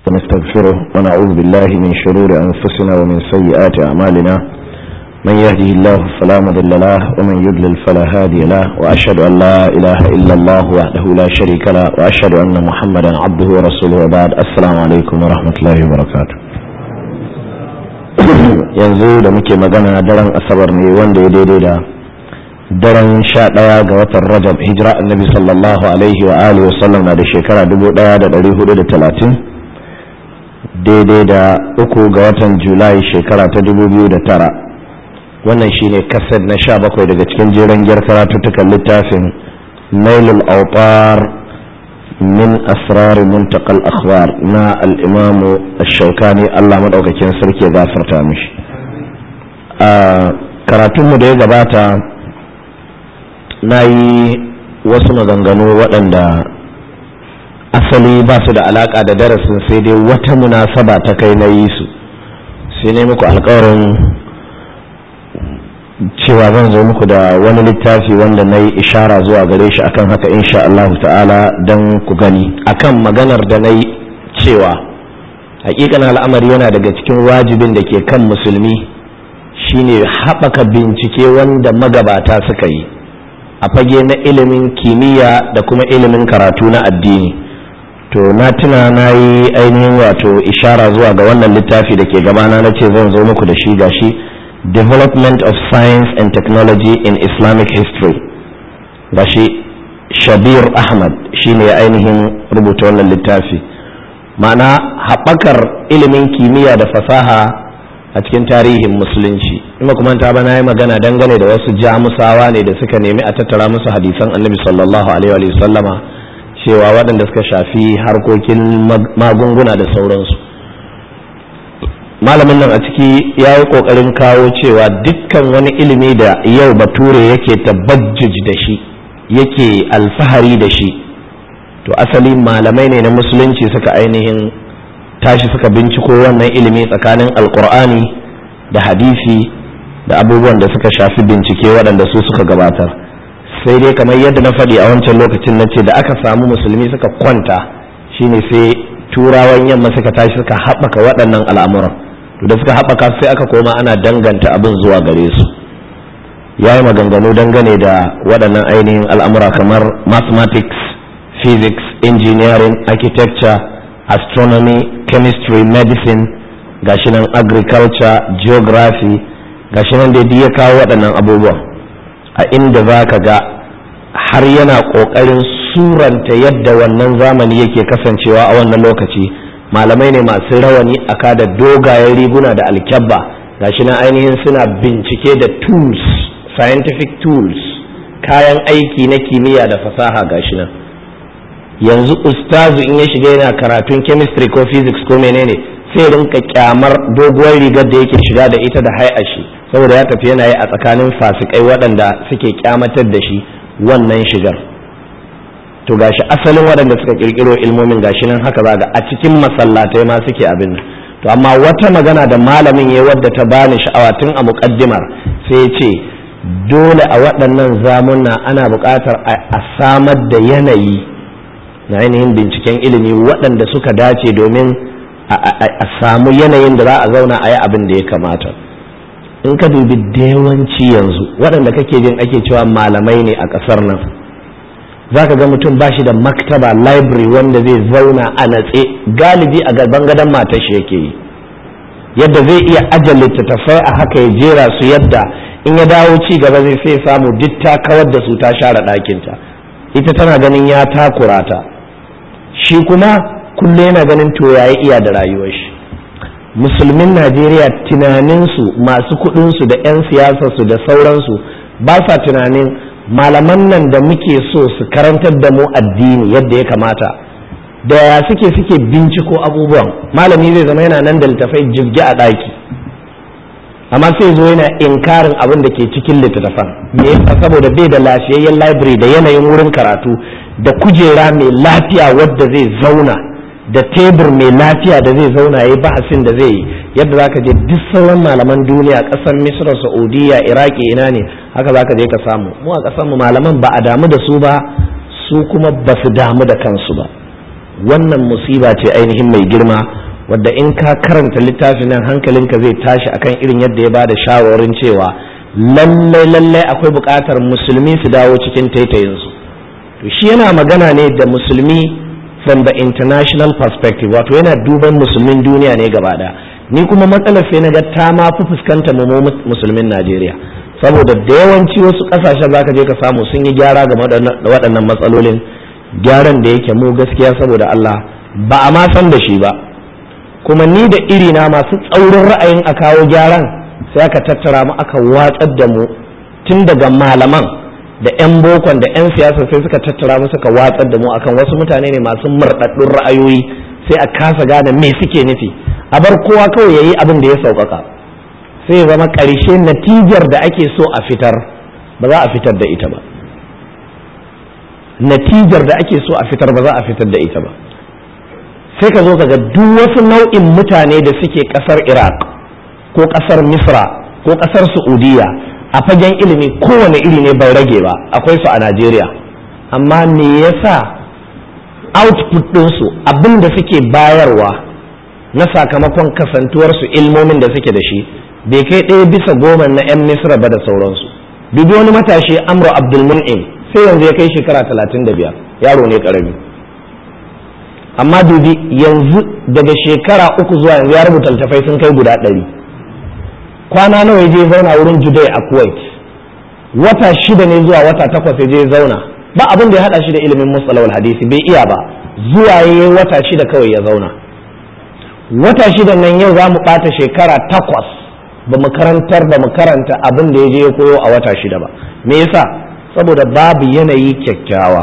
ونستغفره ونعوذ بالله من شرور أنفسنا ومن سيئات أعمالنا من يهده الله فلا مضل له ومن يضلل فلا هادي له وأشهد أن لا إله إلا الله وحده لا شريك له وأشهد أن محمدا عبده ورسوله وبعد السلام عليكم ورحمة الله وبركاته yanzu da muke magana daren asabar ne wanda ya daidai da daren sha ɗaya ga watan rajab hijira annabi sallallahu alaihi wa alihi wa sallam na da shekara dubu ɗaya da ɗari hudu da talatin daidai da uku ga watan julai shekara ta dubu biyu da tara wannan shine kaset na sha bakwai daga cikin jeren gyar karatuttukan littafin nailul autar min asrar muntakal akhbar na al'imamu shaukani allah maɗaukakin sarki ya gafarta mishi a karatunmu da ya gabata na yi wasu maganganu waɗanda asali ba su da alaƙa da darasin sai dai wata munasaba ta kai na yi su sai ne muku alkawarin cewa zan zo muku da wani littafi wanda na yi ishara zuwa gare shi akan haka insha Allah ta'ala don ku gani akan maganar da na yi cewa hakikan al'amari yana daga cikin wajibin da ke kan musulmi shine haɓaka bincike wanda magabata suka yi a fage na ilimin kimiyya da kuma ilimin karatu na addini to na tuna na yi ainihin wato ishara zuwa ga wannan littafi da ke gabana na ce zan zo muku da shi gashi development of science and technology in islamic history gashi shabir ahmad shine ya ainihin rubuta wannan littafi ma'ana haɓakar ilimin kimiyya da fasaha a cikin tarihin musulunci in kuma ta ba na yi magana dangane da wasu jamusawa ne da suka nemi a tattara musu hadisan annabi sallallahu alaihi wa sallama cewa waɗanda suka shafi harkokin magunguna da sauransu malamin nan a ciki ya yi ƙoƙarin kawo cewa dukkan wani ilimi da yau bature yake tabajjuj da shi yake alfahari da shi to asali malamai ne na musulunci suka ainihin tashi suka binciko wannan ilimi tsakanin alkur'ani da hadisi da abubuwan da suka shafi bincike waɗanda su suka gabatar sai dai kamar yadda na faɗi a wancan lokacin na ce da aka samu musulmi suka kwanta shine sai turawan yamma suka tashi suka haɓaka waɗannan al'amuran da suka haɓaka sai aka koma ana danganta abin zuwa gare su ya yi maganganu dangane da waɗannan ainihin al'amura kamar mathematics physics engineering architecture astronomy chemistry medicine gashi nan agriculture geography gashi nan da ya kawo waɗannan abubuwan a inda za ka ga har yana ƙoƙarin suranta yadda wannan zamani yake kasancewa a wannan lokaci malamai ne masu rawani aka da dogayen riguna da alkyabba gashi nan ainihin suna bincike da tools scientific tools kayan aiki na kimiyya da fasaha gashi nan yanzu ustazu in ya shiga yana karatun chemistry ko physics ko menene sai rinka kyamar doguwar rigar da yake shiga da ita da shi saboda ya tafi yana yi a tsakanin fasikai waɗanda suke kyamatar da shi wannan shigar to gashi asalin waɗanda suka kirkiro ilmomin gashi nan haka zaga a cikin masallatai ma suke abin nan to amma wata magana da malamin ya wadda ta bani sha'awa tun a muƙaddimar sai ya ce dole a waɗannan zamuna ana buƙatar a samar da yanayi na ainihin binciken ilimi waɗanda suka dace domin a samu yanayin da za a zauna a yi abin da ya kamata in ka dubi da yawanci yanzu waɗanda kake jin ake cewa malamai ne a ƙasar nan za ka ga mutum ba shi da maktaba library wanda zai zauna a natse galibi a gaban gadon matar shi yake yi yadda zai iya aje littattafai a haka ya jera su yadda in ya dawo ci gaba zai sai samu duk ta kawar da su ta share ɗakinta ita tana ganin ya takura ta shi kuma kullum yana ganin to yayi iya da rayuwar shi musulmin najeriya tunaninsu masu kuɗinsu da 'yan siyasarsu da sauransu ba sa tunanin malaman nan da muke so su karantar da mu addini yadda ya kamata da ya suke suke binciko abubuwan malami zai zama yana nan da littafai jibge a ɗaki amma sai zo yana inkarin abin da ke cikin littattafan me yasa saboda bai da lafiyayyen library da yanayin wurin karatu da kujera mai lafiya wadda zai zauna da tebur mai lafiya da zai zauna ya yi bahasin da zai yi yadda za ka je duk sauran malaman duniya ƙasar misra saudiya iraki ina ne haka za ka je ka samu mu a ƙasar mu malaman ba a damu da su ba su kuma ba su damu da kansu ba wannan musiba ce ainihin mai girma wadda in ka karanta littafin nan hankalinka zai tashi akan irin yadda ya bada shawarin cewa lallai lallai akwai buƙatar musulmi su dawo cikin taitayinsu to shi yana magana ne da musulmi from the international perspective wato yana duban musulmin duniya ne gaba ɗaya ni kuma matsalar sai na ga ta ma fi fuskanta mu musulmin Najeriya saboda da yawanci wasu ƙasashen zaka je ka samu sun yi gyara game da waɗannan matsalolin gyaran da yake mu gaskiya saboda Allah ba a ma san da shi ba kuma ni da irina masu tsaurin ra'ayin a kawo gyaran sai aka tattara mu aka watsar da mu tun daga malaman da 'yan bokon da 'yan siyasa sai suka tattara mu suka watsar da mu akan wasu mutane ne masu murɗaɗɗun ra'ayoyi sai a kasa gane me suke nufi a bar kowa kawai ya yi abin da ya sauƙaƙa sai zama ƙarshe natijar da ake so a fitar ba za a fitar da ita ba natijar da ake so a fitar ba za a fitar da ita ba sai ka zo ka ga duk wasu nau'in mutane da suke ƙasar iraq ko ƙasar misra ko ƙasar saudiya a fagen ilimi kowane iri ne bai rage ba akwai su a najeriya amma me yasa output ɗinsu abin da suke bayarwa na sakamakon kasantuwarsu ilmomin da suke da shi bai kai ɗaya bisa goma na 'yan misra ba da sauransu dubi wani matashi amro abdulmun'im sai yanzu ya kai shekara talatin da biyar yaro ne ƙarami amma dubi yanzu daga shekara uku zuwa yanzu ya rubuta littafai sun kai guda ɗari kwana nawa ya je zauna wurin judai a kuwait wata shida ne zuwa wata takwas ya je zauna ba abin da ya haɗa shi da ilimin musalawal hadisi bai iya ba zuwa ya wata shida kawai ya zauna wata shida nan yau za mu ɓata shekara takwas ba mu karantar ba mu karanta abin da ya je ya koyo a wata shida ba me yasa saboda babu yanayi kyakkyawa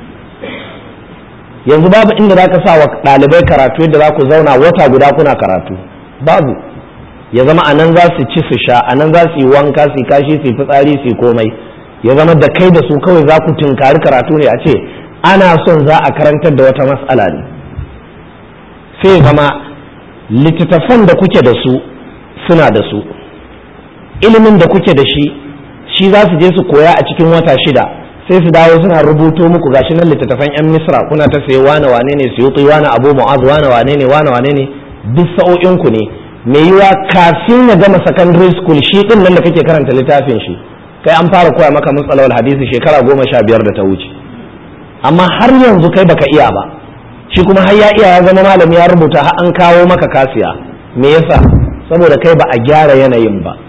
yanzu babu inda za ka sa wa ɗalibai karatu yadda za ku zauna wata guda kuna karatu babu ya zama a nan za su ci su sha a nan za su yi wanka su kashi su fitsari su komai ya zama da kai da su kawai za ku tunkari karatu ne a ce ana son za a karantar da wata matsala ne sai zama littattafan da kuke da su suna da su ilimin da kuke da shi shi za su je su koya a cikin wata shida sai su dawo suna rubuto muku gashi nan littattafan yan misra kuna ta sayi wane wane ne su yi wane abu mu'az wane wane ne wane wane ne duk sa'o'inku ne mai yiwa kafin ya gama secondary school shi din nan da kake karanta littafin shi kai an fara koya maka matsalawar hadisi shekara goma sha biyar da ta wuce amma har yanzu kai baka iya ba shi kuma har ya iya ya zama malami ya rubuta har an kawo maka kasiya me yasa saboda kai ba a gyara yanayin ba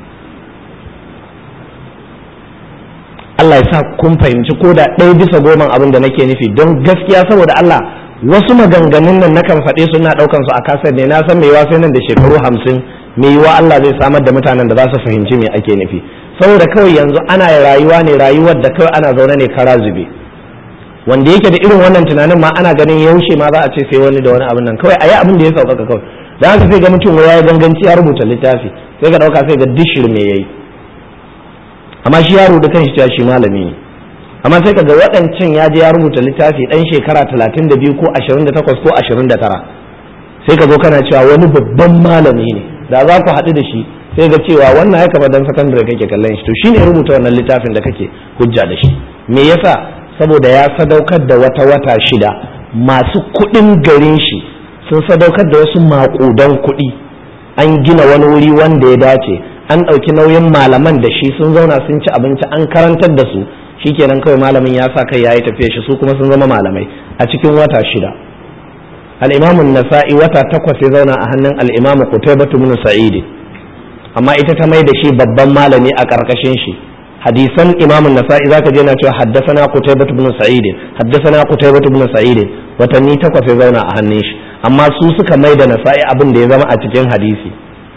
Allah ya sa kun fahimci ko da ɗaya bisa goma abin da nake nufi don gaskiya saboda Allah wasu maganganun nan nakan faɗe su na ɗaukan su a kasar ne na san mai yiwa sai nan da shekaru hamsin mai yiwa Allah zai samar da mutanen da za su fahimci me ake nufi saboda kawai yanzu ana rayuwa ne rayuwar da kawai ana zaune ne kara zube wanda yake da irin wannan tunanin ma ana ganin yaushe ma za a ce sai wani da wani abin nan kawai a yi abin da ya sauƙaƙa kawai da haka sai ga mutum ya yi ganganci ya rubuta littafi sai ka ɗauka sai ga dishir me ya yi amma shi yaro da kanshi cewa shi malami ne amma sai kaga waɗancan ya je ya rubuta littafi ɗan shekara talatin da biyu ko ashirin da takwas ko ashirin da tara sai ka zo kana cewa wani babban malami ne da za ku haɗu da shi sai ga cewa wannan ya kama dan sakandare kake kallon shi to shi ne rubuta wannan littafin da kake hujja da shi me yasa saboda ya sadaukar da wata wata shida masu kuɗin garin shi sun sadaukar da wasu maƙudan kuɗi an gina wani wuri wanda ya dace an ɗauki nauyin malaman da shi sun zauna sun ci abinci an karantar da su shikenan kawai malamin ya sa kai yayi tafiya shi su kuma sun zama malamai a cikin wata shida al-imamun nasa'i wata takwas ya zauna a hannun al-imamu qutaybah ibn sa'id amma ita ta mai da shi babban malami a karkashin shi hadisan imamun nasa'i zaka je na cewa haddathana qutaybah ibn sa'id haddathana qutaybah ibn sa'id watanni takwas ya zauna a hannun shi amma su suka mai da nasa'i abin da ya zama a cikin hadisi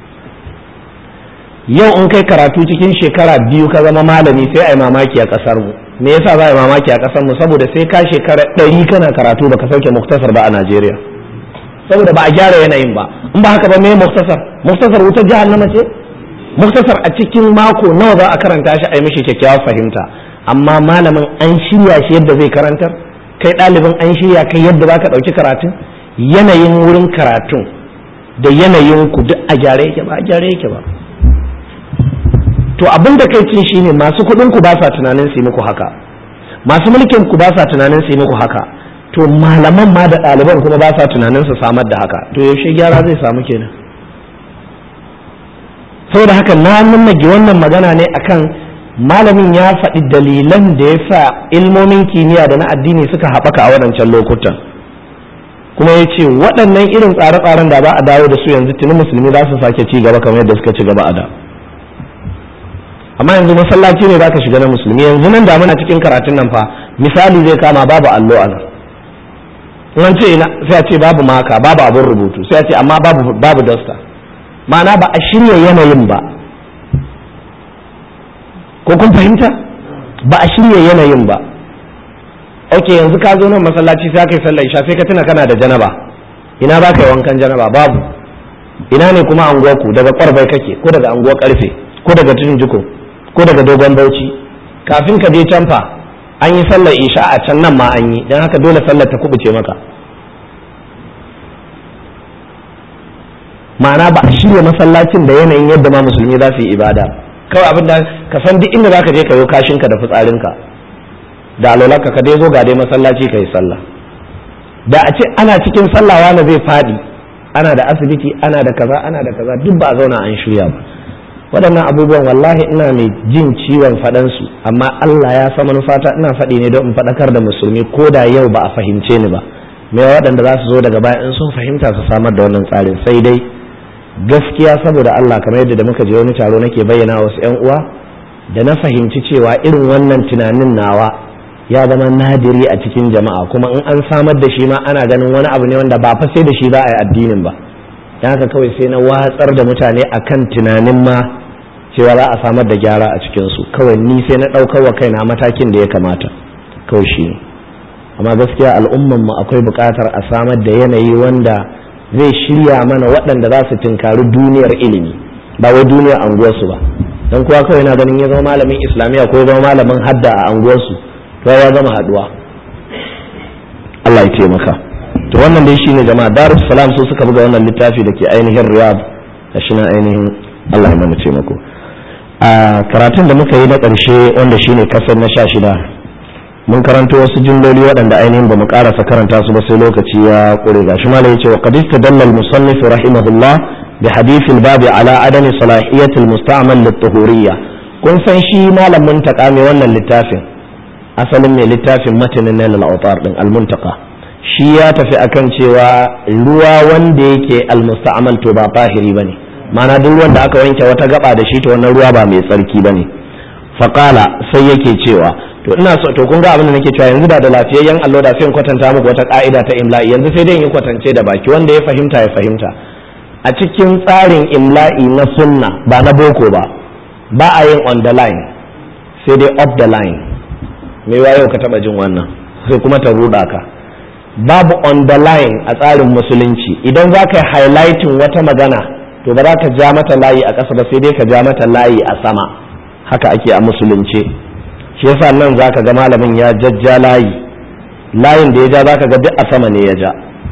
yau in kai karatu cikin shekara biyu ka zama malami sai a yi mamaki a kasar mu me yasa za a yi mamaki a kasar mu saboda sai ka shekara ɗari kana karatu baka sauke muktasar ba a Najeriya saboda ba a gyara yanayin ba in ba haka ba me muktasar muktasar wutar jahannama ce muktasar a cikin mako nawa za a karanta shi a yi mishi kyakkyawar fahimta amma malamin an shirya shi yadda zai karantar kai ɗalibin an shirya kai yadda za ka ɗauki karatun yanayin wurin karatun da yanayin ku duk a gyare yake ba a gyare yake ba to abin da kai cin shine masu kuɗin ku ba sa tunanin su yi muku haka masu mulkin ku ba sa tunanin su yi muku haka to malaman ma da ɗaliban kuma ba sa tunanin su samar da haka to yaushe gyara zai samu kenan saboda haka na nannage wannan magana ne akan malamin ya faɗi dalilan da ya sa ilmomin kimiyya da na addini suka haɓaka a waɗancan lokutan kuma ya ce waɗannan irin tsare-tsaren da ba a dawo da su yanzu tuni musulmi za su sake ci gaba kamar yadda suka ci gaba a da amma yanzu masallaci ne za ka shiga na musulmi yanzu nan da muna cikin karatun nan fa misali zai kama babu allo a nan in ce sai a ce babu maka babu abin rubutu sai a ce amma babu babu dasta ma'ana ba a shirya yanayin ba ko kun fahimta ba a shirya yanayin ba ok yanzu ka zo nan masallaci sai ka yi sallar isha sai ka tuna kana da janaba ina ba ka yi wankan janaba babu ina ne kuma anguwarku daga kwarbai kake ko daga anguwar karfe ko daga tudun jiko ko daga dogon bauchi kafin ka je can fa an yi sallar isha a can nan ma an yi don haka dole sallar ta kubuce maka ma'ana ba a shirya masallacin da yanayin yadda ma musulmi za su yi ibada kawai abin da ka san duk inda zaka je ka yi kashinka da fitsarinka da alolarka ka dai zo ga dai masallaci ka yi sallah da a ce ana cikin sallah wani zai fadi ana da asibiti ana da kaza ana da kaza duk ba a zauna an shirya ba waɗannan abubuwan wallahi ina mai jin ciwon faɗansu amma Allah ya sa manufata ina faɗi ne don in faɗakar da musulmi ko da yau ba a fahimce ni ba me waɗanda za su zo daga baya in sun fahimta su samar da wannan tsarin sai dai gaskiya saboda Allah kamar yadda da muka je wani taro nake bayyana wasu 'yan uwa da na fahimci cewa irin wannan tunanin nawa ya zama nadiri a cikin jama'a kuma in an samar da shi ma ana ganin wani abu ne wanda ba fa sai da shi za a yi addinin ba dan haka kawai sai na watsar da mutane akan tunanin ma cewa za a samar da gyara a cikin su kawai ni sai na ɗaukar wa kaina matakin da ya kamata kawai shi ne amma gaskiya al'umman mu akwai buƙatar a samar da yanayi wanda zai shirya mana waɗanda za su tinkari duniyar ilimi ba wai duniyar anguwarsu ba don kuwa kawai na ganin ya zama malamin islamiyya ko ya zama malamin hadda a anguwarsu to ya zama haduwa Allah ya taimaka to wannan dai shine jama'a darus salam su suka buga wannan littafi da ke ainihin riyad da shi na ainihin Allah ya mana taimako a karatun da muka yi na ƙarshe wanda shine kasar na sha shida mun karanto wasu jimloli waɗanda ainihin ba mu ƙarasa karanta su ba sai lokaci ya ƙure ga shi malai yace wa qad istadalla al-musannif rahimahullah bi hadith al-bab ala adami salahiyat al-musta'mal lit-tuhuriyya kun san shi malamin ta mai wannan littafin asalin mai littafin matanin nail al-awtar din al-muntaqa shi ya tafi akan cewa ruwa wanda yake al-musta'mal to ba tahiri bane ma'ana duk ruwan da aka wanke wata gaba da shi to wannan ruwa ba mai tsarki bane faqala sai yake cewa to ina so to kun ga abin da nake cewa yanzu da da lafiyayyen allo da sai in kwatanta muku wata ka'ida ta imla'i yanzu sai dai in yi kwatance da baki wanda ya fahimta ya fahimta a cikin tsarin imla'i na sunna ba na boko ba ba a yin on the line sai dai up the line me yau ka taba jin wannan sai kuma ta ruda ka babu on the line a tsarin musulunci idan za ka yi highlighting wata magana to ba za ka ja mata layi a ƙasa ba sai dai ka ja mata layi a sama haka ake a musulunce shi yasa nan zaka ga malamin ya jajja layi layin da ya ja zaka ga duk a sama ne ya ja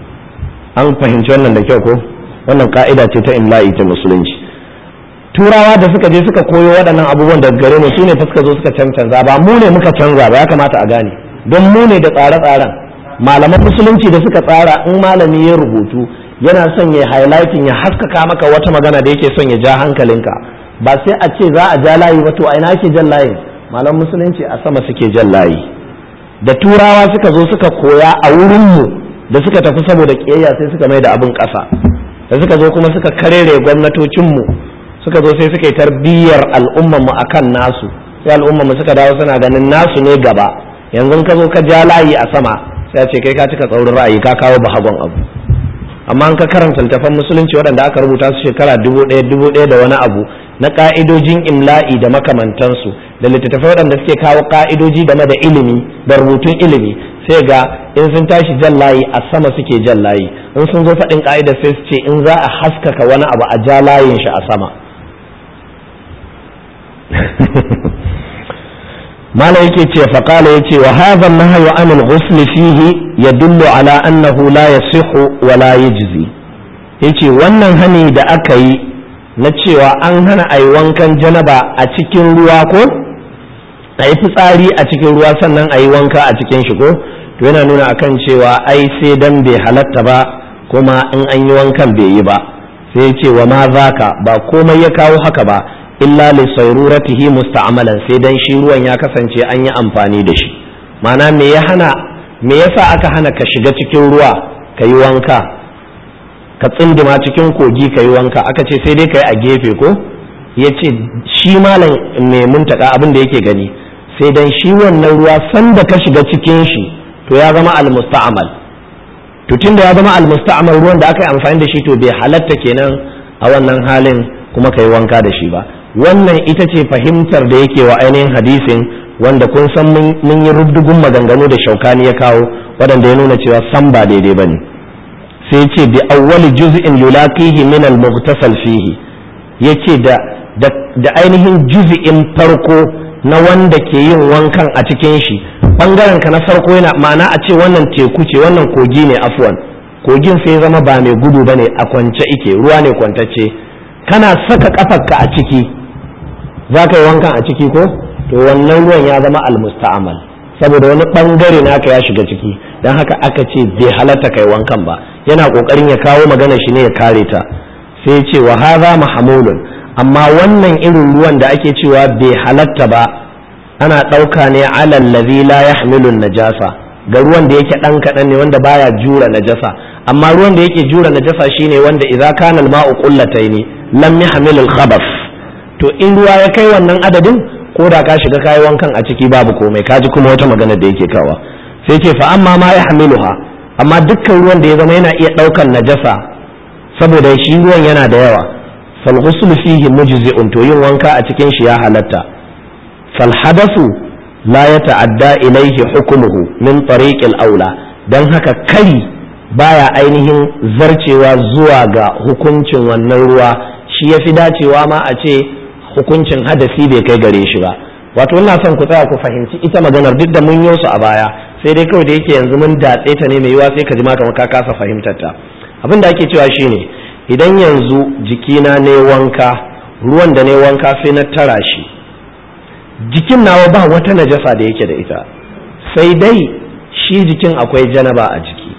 an fahimci wannan da kyau ko wannan ka'ida ce ta imla'i ta musulunci turawa da suka je suka koyo waɗannan abubuwan daga gare mu su ne fa suka zo suka cancanza ba mu ne muka canza ba ya kamata a gane don mu ne da tsare-tsaren malaman musulunci da suka tsara in malami ya rubutu yana son ya highlighting ya haskaka maka wata magana da yake son ya ja hankalinka ba sai a ce za a ja layi ba to a ina ake jan layin malam musulunci a sama suke jan layi da turawa suka zo suka koya a wurinmu da suka tafi saboda ƙiyayya sai suka mai da abin ƙasa da suka zo kuma suka karere gwamnatocinmu suka zo sai suka yi tarbiyyar al'ummarmu a kan nasu sai al'ummarmu suka dawo suna ganin nasu ne gaba yanzu ka zo ka ja layi a sama sai a ce kai ka cika tsaurin ra'ayi ka kawo bahagon abu amma an ka karanta littafan musulunci waɗanda aka rubuta su shekara dubu ɗaya dubu ɗaya da wani abu na ƙa'idojin imla'i da makamantansu da littattafai waɗanda suke kawo ƙa'idoji game da ilimi da rubutun ilimi sai ga in sun tashi jan layi a sama suke jan layi in sun zo faɗin ƙa'idar sai su ce in za a haskaka wani abu a ja layin shi a sama mala yake ce faƙala ya ce wa hadha nahyu anil ghusl fihi yadullu ala annahu la yasihu wa la yajzi yace wannan hani da aka yi na cewa an hana a yi wankan janaba a cikin ruwa ko a yi fitsari a cikin ruwa sannan a yi wanka a cikin shi ko to yana nuna akan cewa ai sai dan bai halatta ba kuma in an yi wankan bai yi ba sai ya ce wa ma zaka ba komai ya kawo haka ba illa li sayruratihi musta'malan sai dan shi ruwan ya kasance an yi amfani da shi ma'ana me ya hana me yasa aka hana ka shiga cikin ruwa ka yi wanka ka tsindima cikin kogi ka yi wanka aka ce sai dai ka yi a gefe ko ya ce shi malam mai muntaka abin da yake gani sai dan shi wannan ruwa sanda ka shiga cikin shi to ya zama almusta'mal to tunda ya zama almusta'mal ruwan da aka yi amfani da shi to bai halatta kenan a wannan halin kuma ka yi wanka da shi ba wannan ita ce fahimtar da yake wa ainihin hadisin wanda kun san mun yi rubdugun maganganu da shaukani ya kawo waɗanda ya nuna cewa san ba daidai ba ne sai ce bi awwali juz'in yulaqihi min al-mughtasal fihi yace da da ainihin juz'in farko na wanda ke yin wankan a cikin shi bangaren ka na farko yana ma'ana a ce wannan teku ce wannan kogi ne afwan kogin sai zama ba mai gudu bane a kwance ike ruwa ne kwantacce kana saka kafarka a ciki za ka yi wankan a ciki ko to wannan ruwan ya zama almusta'amal saboda wani bangare naka ya shiga ciki don haka aka ce bai halatta kai wankan ba yana kokarin ya kawo magana shi ne ya kare ta sai ya ce wa hadha mahmulun amma wannan irin ruwan da ake cewa bai halatta ba ana ɗauka ne alal ladhi la yahmilu najasa ga ruwan da yake ɗan kaɗan ne wanda baya jura najasa amma ruwan da yake jura najasa shine wanda idza kana al-ma'u qullataini lam yahmil al-khabath to in ruwa ya kai wannan adadin ko da ka shiga kayi wankan a ciki babu komai kaji kuma wata magana da yake kawa sai ce fa amma ma ya hamiluha amma dukkan ruwan da ya zama yana iya ɗaukan najasa saboda shi ruwan yana da yawa fal ghusl fihi mujzi'un to yin wanka a cikin shi ya halatta fal hadasu la yata'adda ilayhi hukmuhu min tariqil aula dan haka kari baya ainihin zarcewa zuwa ga hukuncin wannan ruwa shi yafi dacewa ma a ce hukuncin hadasi bai kai gare shi ba wato ina son ku tsaya ku fahimci ita maganar duk da mun yi su a baya sai dai kawai da yake yanzu mun datse ta ne mai yiwa sai ka ji ma kamar ka kasa fahimtar ta abin da ake cewa shine idan yanzu jikina ne wanka ruwan da ne wanka sai na tara shi jikin nawa ba wata najasa da yake da ita sai dai shi jikin akwai janaba a jiki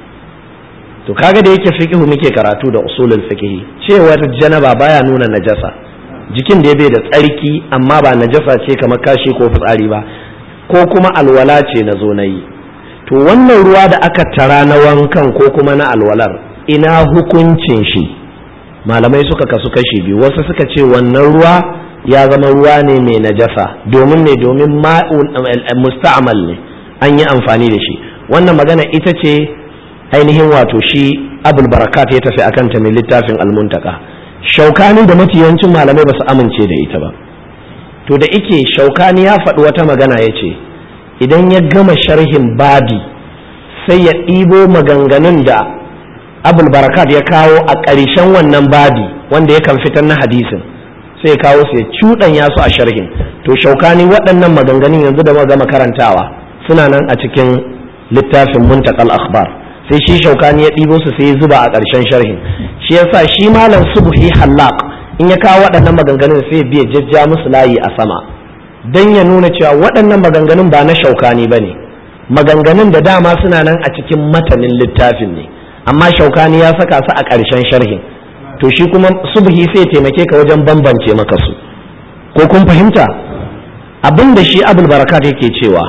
to kaga da yake fiqhu muke karatu da usulul fiqhi cewar janaba baya nuna najasa jikin da bai da tsarki amma ba najasa ce kamar kashi ko fitsari ba ko kuma alwala ce na zo na yi to wannan ruwa da aka tara na wankan ko kuma na alwalar ina hukuncin shi malamai suka kasu kashi biyu wasu suka ce wannan ruwa ya zama ruwa ne mai najasa domin ne domin musta'amal ne an yi amfani da shi wannan magana ita ce ainihin wato shi abul barakat ya tafi akan ta mai littafin almuntaka shaukani da mafiyancin malamai ba su amince da ita ba to da ike shaukani ya faɗi wata magana ya ce idan ya gama sharhin babi sai ya ɗibo maganganun da abul barakat ya kawo a ƙarshen wannan babi wanda yakan fitar na hadisin sai ya kawo su ya cuɗanya su a sharhin to shaukani waɗannan maganganun yanzu da gama karantawa suna nan a cikin littafin muntakal akhbar sai shi shaukani ya ɗibo su sai ya zuba a ƙarshen sharhin shi yasa shi malam subhi hallaq in ya kawo waɗannan maganganun sai ya biya jajja musu layi a sama don ya nuna cewa waɗannan maganganun ba na shaukani ba ne maganganun da dama suna nan a cikin matanin littafin ne amma shaukani ya saka su a ƙarshen sharhin to shi kuma subhi sai taimake ka wajen bambance maka su ko kun fahimta abin da shi abul barakat yake cewa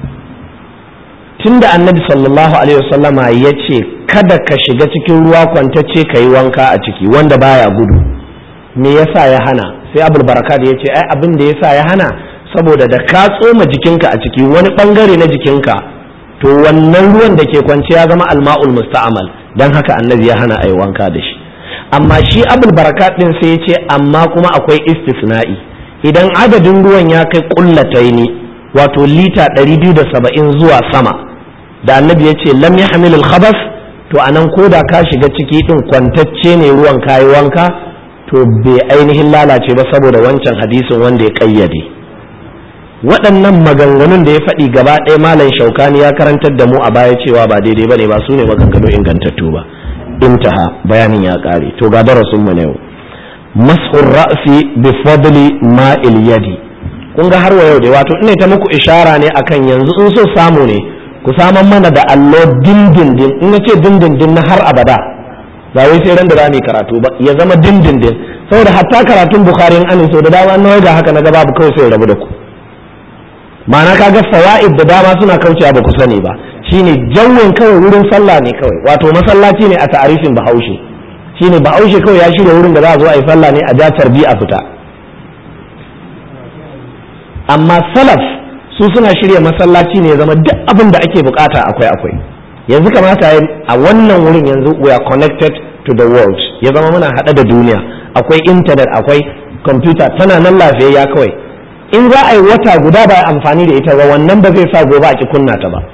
tunda annabi sallallahu alaihi wasallama ya ce kada ka shiga cikin ruwa kwantacce ka yi wanka a ciki wanda baya gudu me yasa ya hana sai abul barakat ya ce ai abin da yasa ya hana saboda da ka tsoma jikinka a ciki wani bangare na jikinka to wannan ruwan da ke kwance ya zama alma'ul musta'amal dan haka annabi ya hana ai wanka da shi amma shi abul barakat din sai ya ce amma kuma akwai istisna'i idan adadin ruwan ya kai kullataini wato lita 270 zuwa sama da annabi ya ce lam yahmil al-khabas to anan ko da ka shiga ciki din kwantacce ne ruwan kayi wanka to bai ainihin lalace ba saboda wancan hadisin wanda ya kayyade waɗannan maganganun da ya faɗi gaba ɗaya malam shaukani ya karantar da mu a baya cewa ba daidai ba ne ba su ne maganganu ingantattu ba intaha bayanin ya ƙare to ga darasin mu na yau mas'ur ra'si bi fadli ma'il yadi kun ga har wa yau dai wato ina ta muku ishara ne akan yanzu in so samu ne ku ku saman mana da allo dindindin in na ce dindindin na har abada ba wai sai ran da za mu karatu ba ya zama dindindin saboda hatta karatun bukhari in an so da dama na ga haka na ga babu kawai sai rabu da ku ma'ana kaga fawaid da dama suna kaucewa ba ku sani ba shine jawin kawai wurin sallah ne kawai wato masallaci ne a ta'arifin bahaushe shine bahaushe kawai ya shirya wurin da za a zo a yi sallah ne a ja tarbi a fita amma salaf su suna shirya masallaci ne ya zama duk abin da ake bukata akwai akwai yanzu kamata a wannan wurin yanzu we are connected to the world ya zama muna hada da duniya akwai internet akwai computer tana nan lafiyayya kawai in za a yi wata guda ba amfani da ita ba wannan ba zai sa gobe a ki kunna ta ba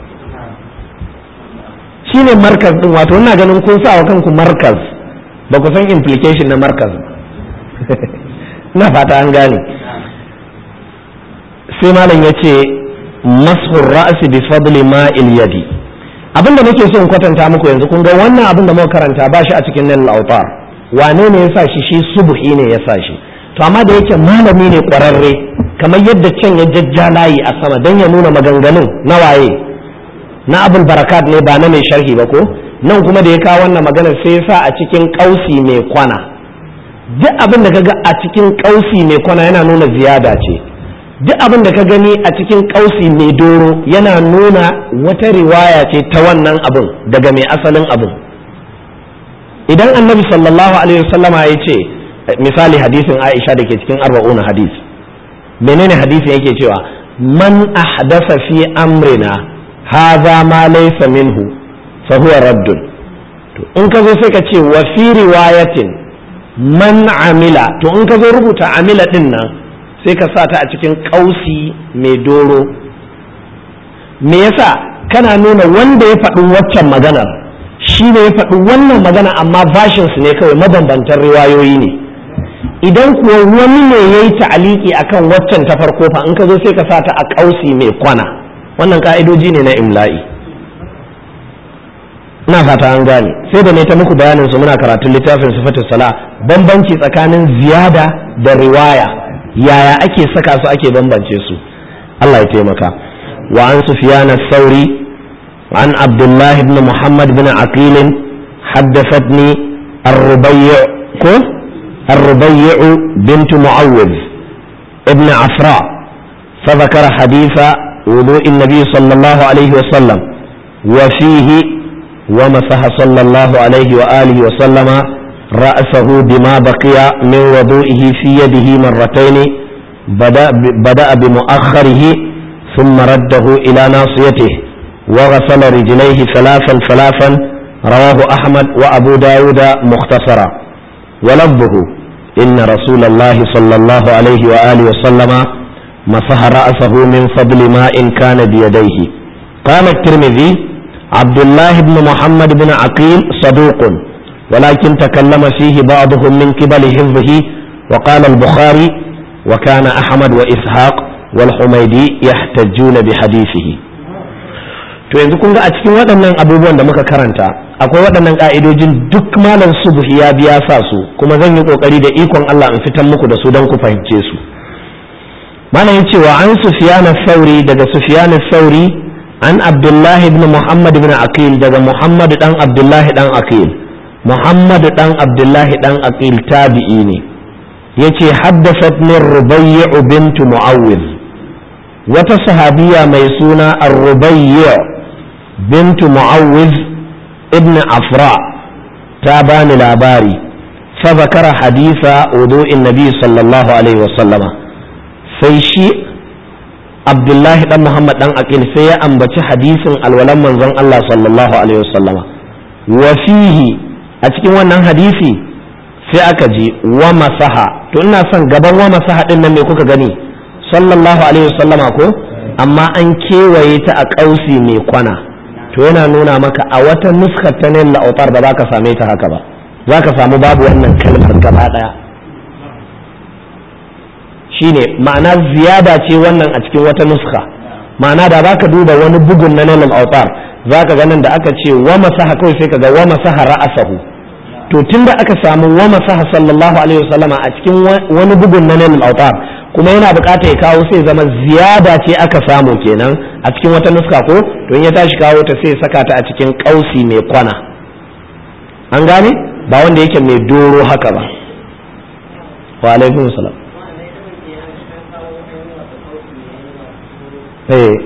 shine markaz din wato ina ganin kun sa wa kanku markaz ba ku san implication na markaz na fata an gane sai malam ya ce mashur ra'si bi fadli ma'il yadi abinda nake so in kwatanta muku yanzu kun ga wannan abin da muka karanta ba shi a cikin nan autar wane ne ya sa shi shi subhi ne ya sa shi to amma da yake malami ne kwararre kamar yadda can ya jajja layi a sama dan ya nuna maganganun na waye na abul barakat ne ba na mai sharhi ba ko nan kuma da ya kawo wannan magana sai ya sa a cikin kausi mai kwana duk abin da kaga a cikin kausi mai kwana yana nuna ziyada ce duk abin da ka gani a cikin kausi mai doro yana nuna wata riwaya ce ta wannan abin daga mai asalin abin idan annabi sallallahu alaihi wasallama ya ce misali hadisin aisha da ke cikin arba'una hadis menene hadisin yake cewa man ahdasa fi amrina hadha ma laysa minhu fa huwa raddun to in ka zo sai ka ce wa fi riwayatin man amila to in ka zo rubuta amila din nan sai ka sa ta a cikin kausi mai doro me yasa kana nuna wanda ya faɗi waccan maganar shi ne ya faɗi wannan magana amma su ne kawai mabambantan riwayoyi ne idan kuwa wani ne ya yi ta'aliki akan waccan ta farko fa in ka zo sai ka sa ta a kausi mai kwana wannan ka'idoji ne na imla'i ina fata an gane sai da ne ta muku bayanin su muna karatun littafin sifatus sala bambanci tsakanin ziyada da riwaya yaya ake saka su ake bambance su Allah ya taimaka wa an sufyan as-sauri an abdullah ibn muhammad ibn aqil haddathatni ar-rubayy ko ar-rubayy bint muawwid ibn afra فذكر حديث وضوء النبي صلى الله عليه وسلم وفيه ومسح صلى الله عليه وآله وسلم رأسه بما بقي من وضوئه في يده مرتين بدأ, بدأ بمؤخره ثم رده إلى ناصيته وغسل رجليه ثلاثا ثلاثا رواه أحمد وأبو داود مختصرا ولفظه إن رسول الله صلى الله عليه وآله وسلم مسح رأسه من فضل ماء كان بيديه قال الترمذي عبد الله بن محمد بن عقيل صدوق ولكن تكلم فيه بعضهم من قبل حفظه وقال البخاري وكان أحمد وإسحاق والحميدي يحتجون بحديثه to yanzu kun ga a cikin waɗannan abubuwan da muka karanta akwai waɗannan ƙa'idojin duk malam subhi ya biya sa su kuma zan yi ƙoƙari da ikon Allah in fitan muku da su don ku fahimce su malam yace wa an sufyan sauri daga sufyan sauri an abdullahi ibn muhammad ibn aqil daga muhammad dan abdullahi dan aqil muhammad dan abdullahi dan aqil tabi'i ne yace haddathat min rubayy bint muawwiz wata sahabiya mai suna ar-rubayy bint muawwiz ibn afra ta bani labari fa zakara haditha wudu'in nabi sallallahu alaihi wasallama sai shi abdullahi dan muhammad dan aqil sai ya ambaci hadisin alwalan manzon Allah sallallahu alaihi wasallama wa fihi a cikin wannan hadisi sai aka ji wa masaha to ina son gaban wa masaha din nan me kuka gani sallallahu alaihi wasallama ko amma an kewaye ta a kausi mai kwana to yana nuna maka a wata nuskar ta nan la'utar ba za ka same ta haka ba za ka samu babu wannan kalmar gaba daya shine ma'ana ziyada ce wannan a cikin wata nuska ma'ana da baka duba wani bugun na nan autar zaka ga nan da aka ce wa masaha kawai sai kaga wa masaha ra'asahu to tunda aka samu wa masaha sallallahu alaihi wasallama a cikin wani bugun na nan autar kuma yana bukata ya kawo sai zama ziyada ce aka samu kenan a cikin wata nuska ko don ya tashi kawo ta sai saka ta a cikin kausi mai kwana an gane ba wanda yake mai doro haka ba wa alaikum salam eh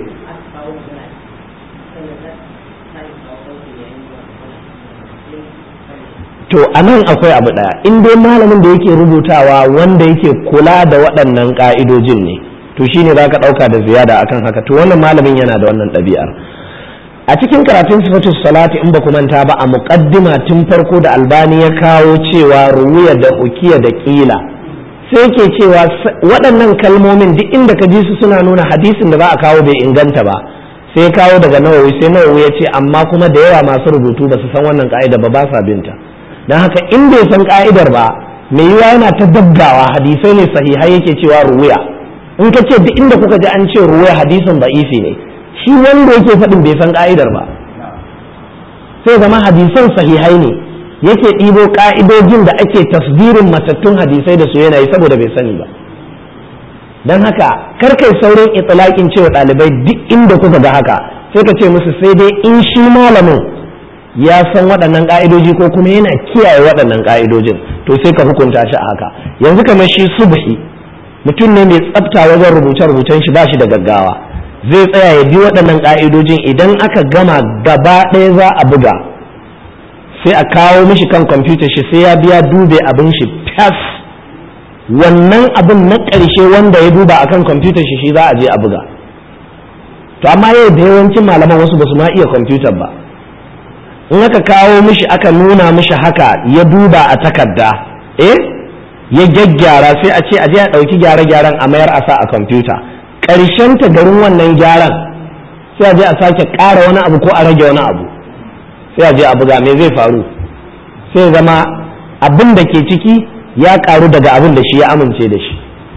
to a nan akwai abu ɗaya in dai malamin da yake rubutawa wanda yake kula da waɗannan ƙa'idojin ne to shine za ka ɗauka da ziyada akan haka to wannan malamin yana da wannan ɗabi'ar a cikin karatun sifatu salati in ba ku manta ba a muqaddima tun farko da albani ya kawo cewa ruwiya da ukiya da ƙila sai ke cewa waɗannan kalmomin duk inda ka ji su suna nuna hadisin da za a kawo bai inganta ba sai kawo daga nawawi sai nawawi ya ce amma kuma da yawa masu rubutu ba su san wannan ka'ida ba ba sa binta don haka in bai san ka'idar ba mai yiwa yana ta dabgawa hadisai ne sahihai yake cewa ruwaya in ka ce duk inda kuka ji an ce ruwaya hadisin ba'ifi ne shi wanda yake faɗin bai san ka'idar ba sai zama hadisan sahihai ne yake ɗibo ka'idojin da ake tasdirin matattun hadisai da su yana yi saboda bai sani ba don haka kar kai saurin itilakin cewa ɗalibai duk inda kuka ga haka sai ka ce musu sai dai in shi malamin ya san waɗannan ƙa'idoji ko kuma yana kiyaye waɗannan ƙa'idojin to sai ka hukunta shi a haka yanzu kamar shi subhi mutum ne mai tsafta wajen rubuce-rubucen shi ba shi da gaggawa zai tsaya ya bi waɗannan ƙa'idojin idan aka gama gaba ɗaya za a buga sai a kawo mishi kan kwamfuta shi sai ya biya dube abin shi fas wannan abin na ƙarshe wanda ya duba akan kwamfutar shi shi za a je a buga to amma yau da yawancin malaman wasu ba su ma iya kwamfutar ba in aka kawo mishi aka nuna mishi haka ya duba a takarda eh ya gyaggyara sai a ce a je a ɗauki gyare-gyaren a mayar a sa a kwamfuta ƙarshen ta garin wannan gyaran sai a je a sake ƙara wani abu ko a rage wani abu sai a je a buga me zai faru sai zama abin da ke ciki ya ƙaru daga abin da shi ya amince da shi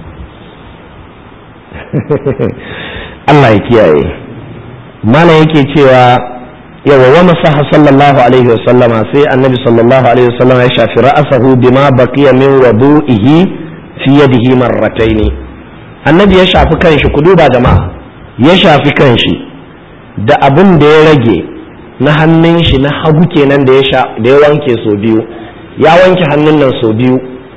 Allah ya kiyaye mana yake cewa yawa wa masaha sallallahu alaihi wa sallama sai annabi sallallahu alaihi wa sallama ya shafi ra'asahu bima baqiya min wudu'ihi fi yadihi marratayn annabi ya shafi kanshi ku duba jama'a ya shafi kanshi da abin da ya rage na hannun shi na hagu kenan da ya da ya wanke so biyu ya wanke hannun nan so biyu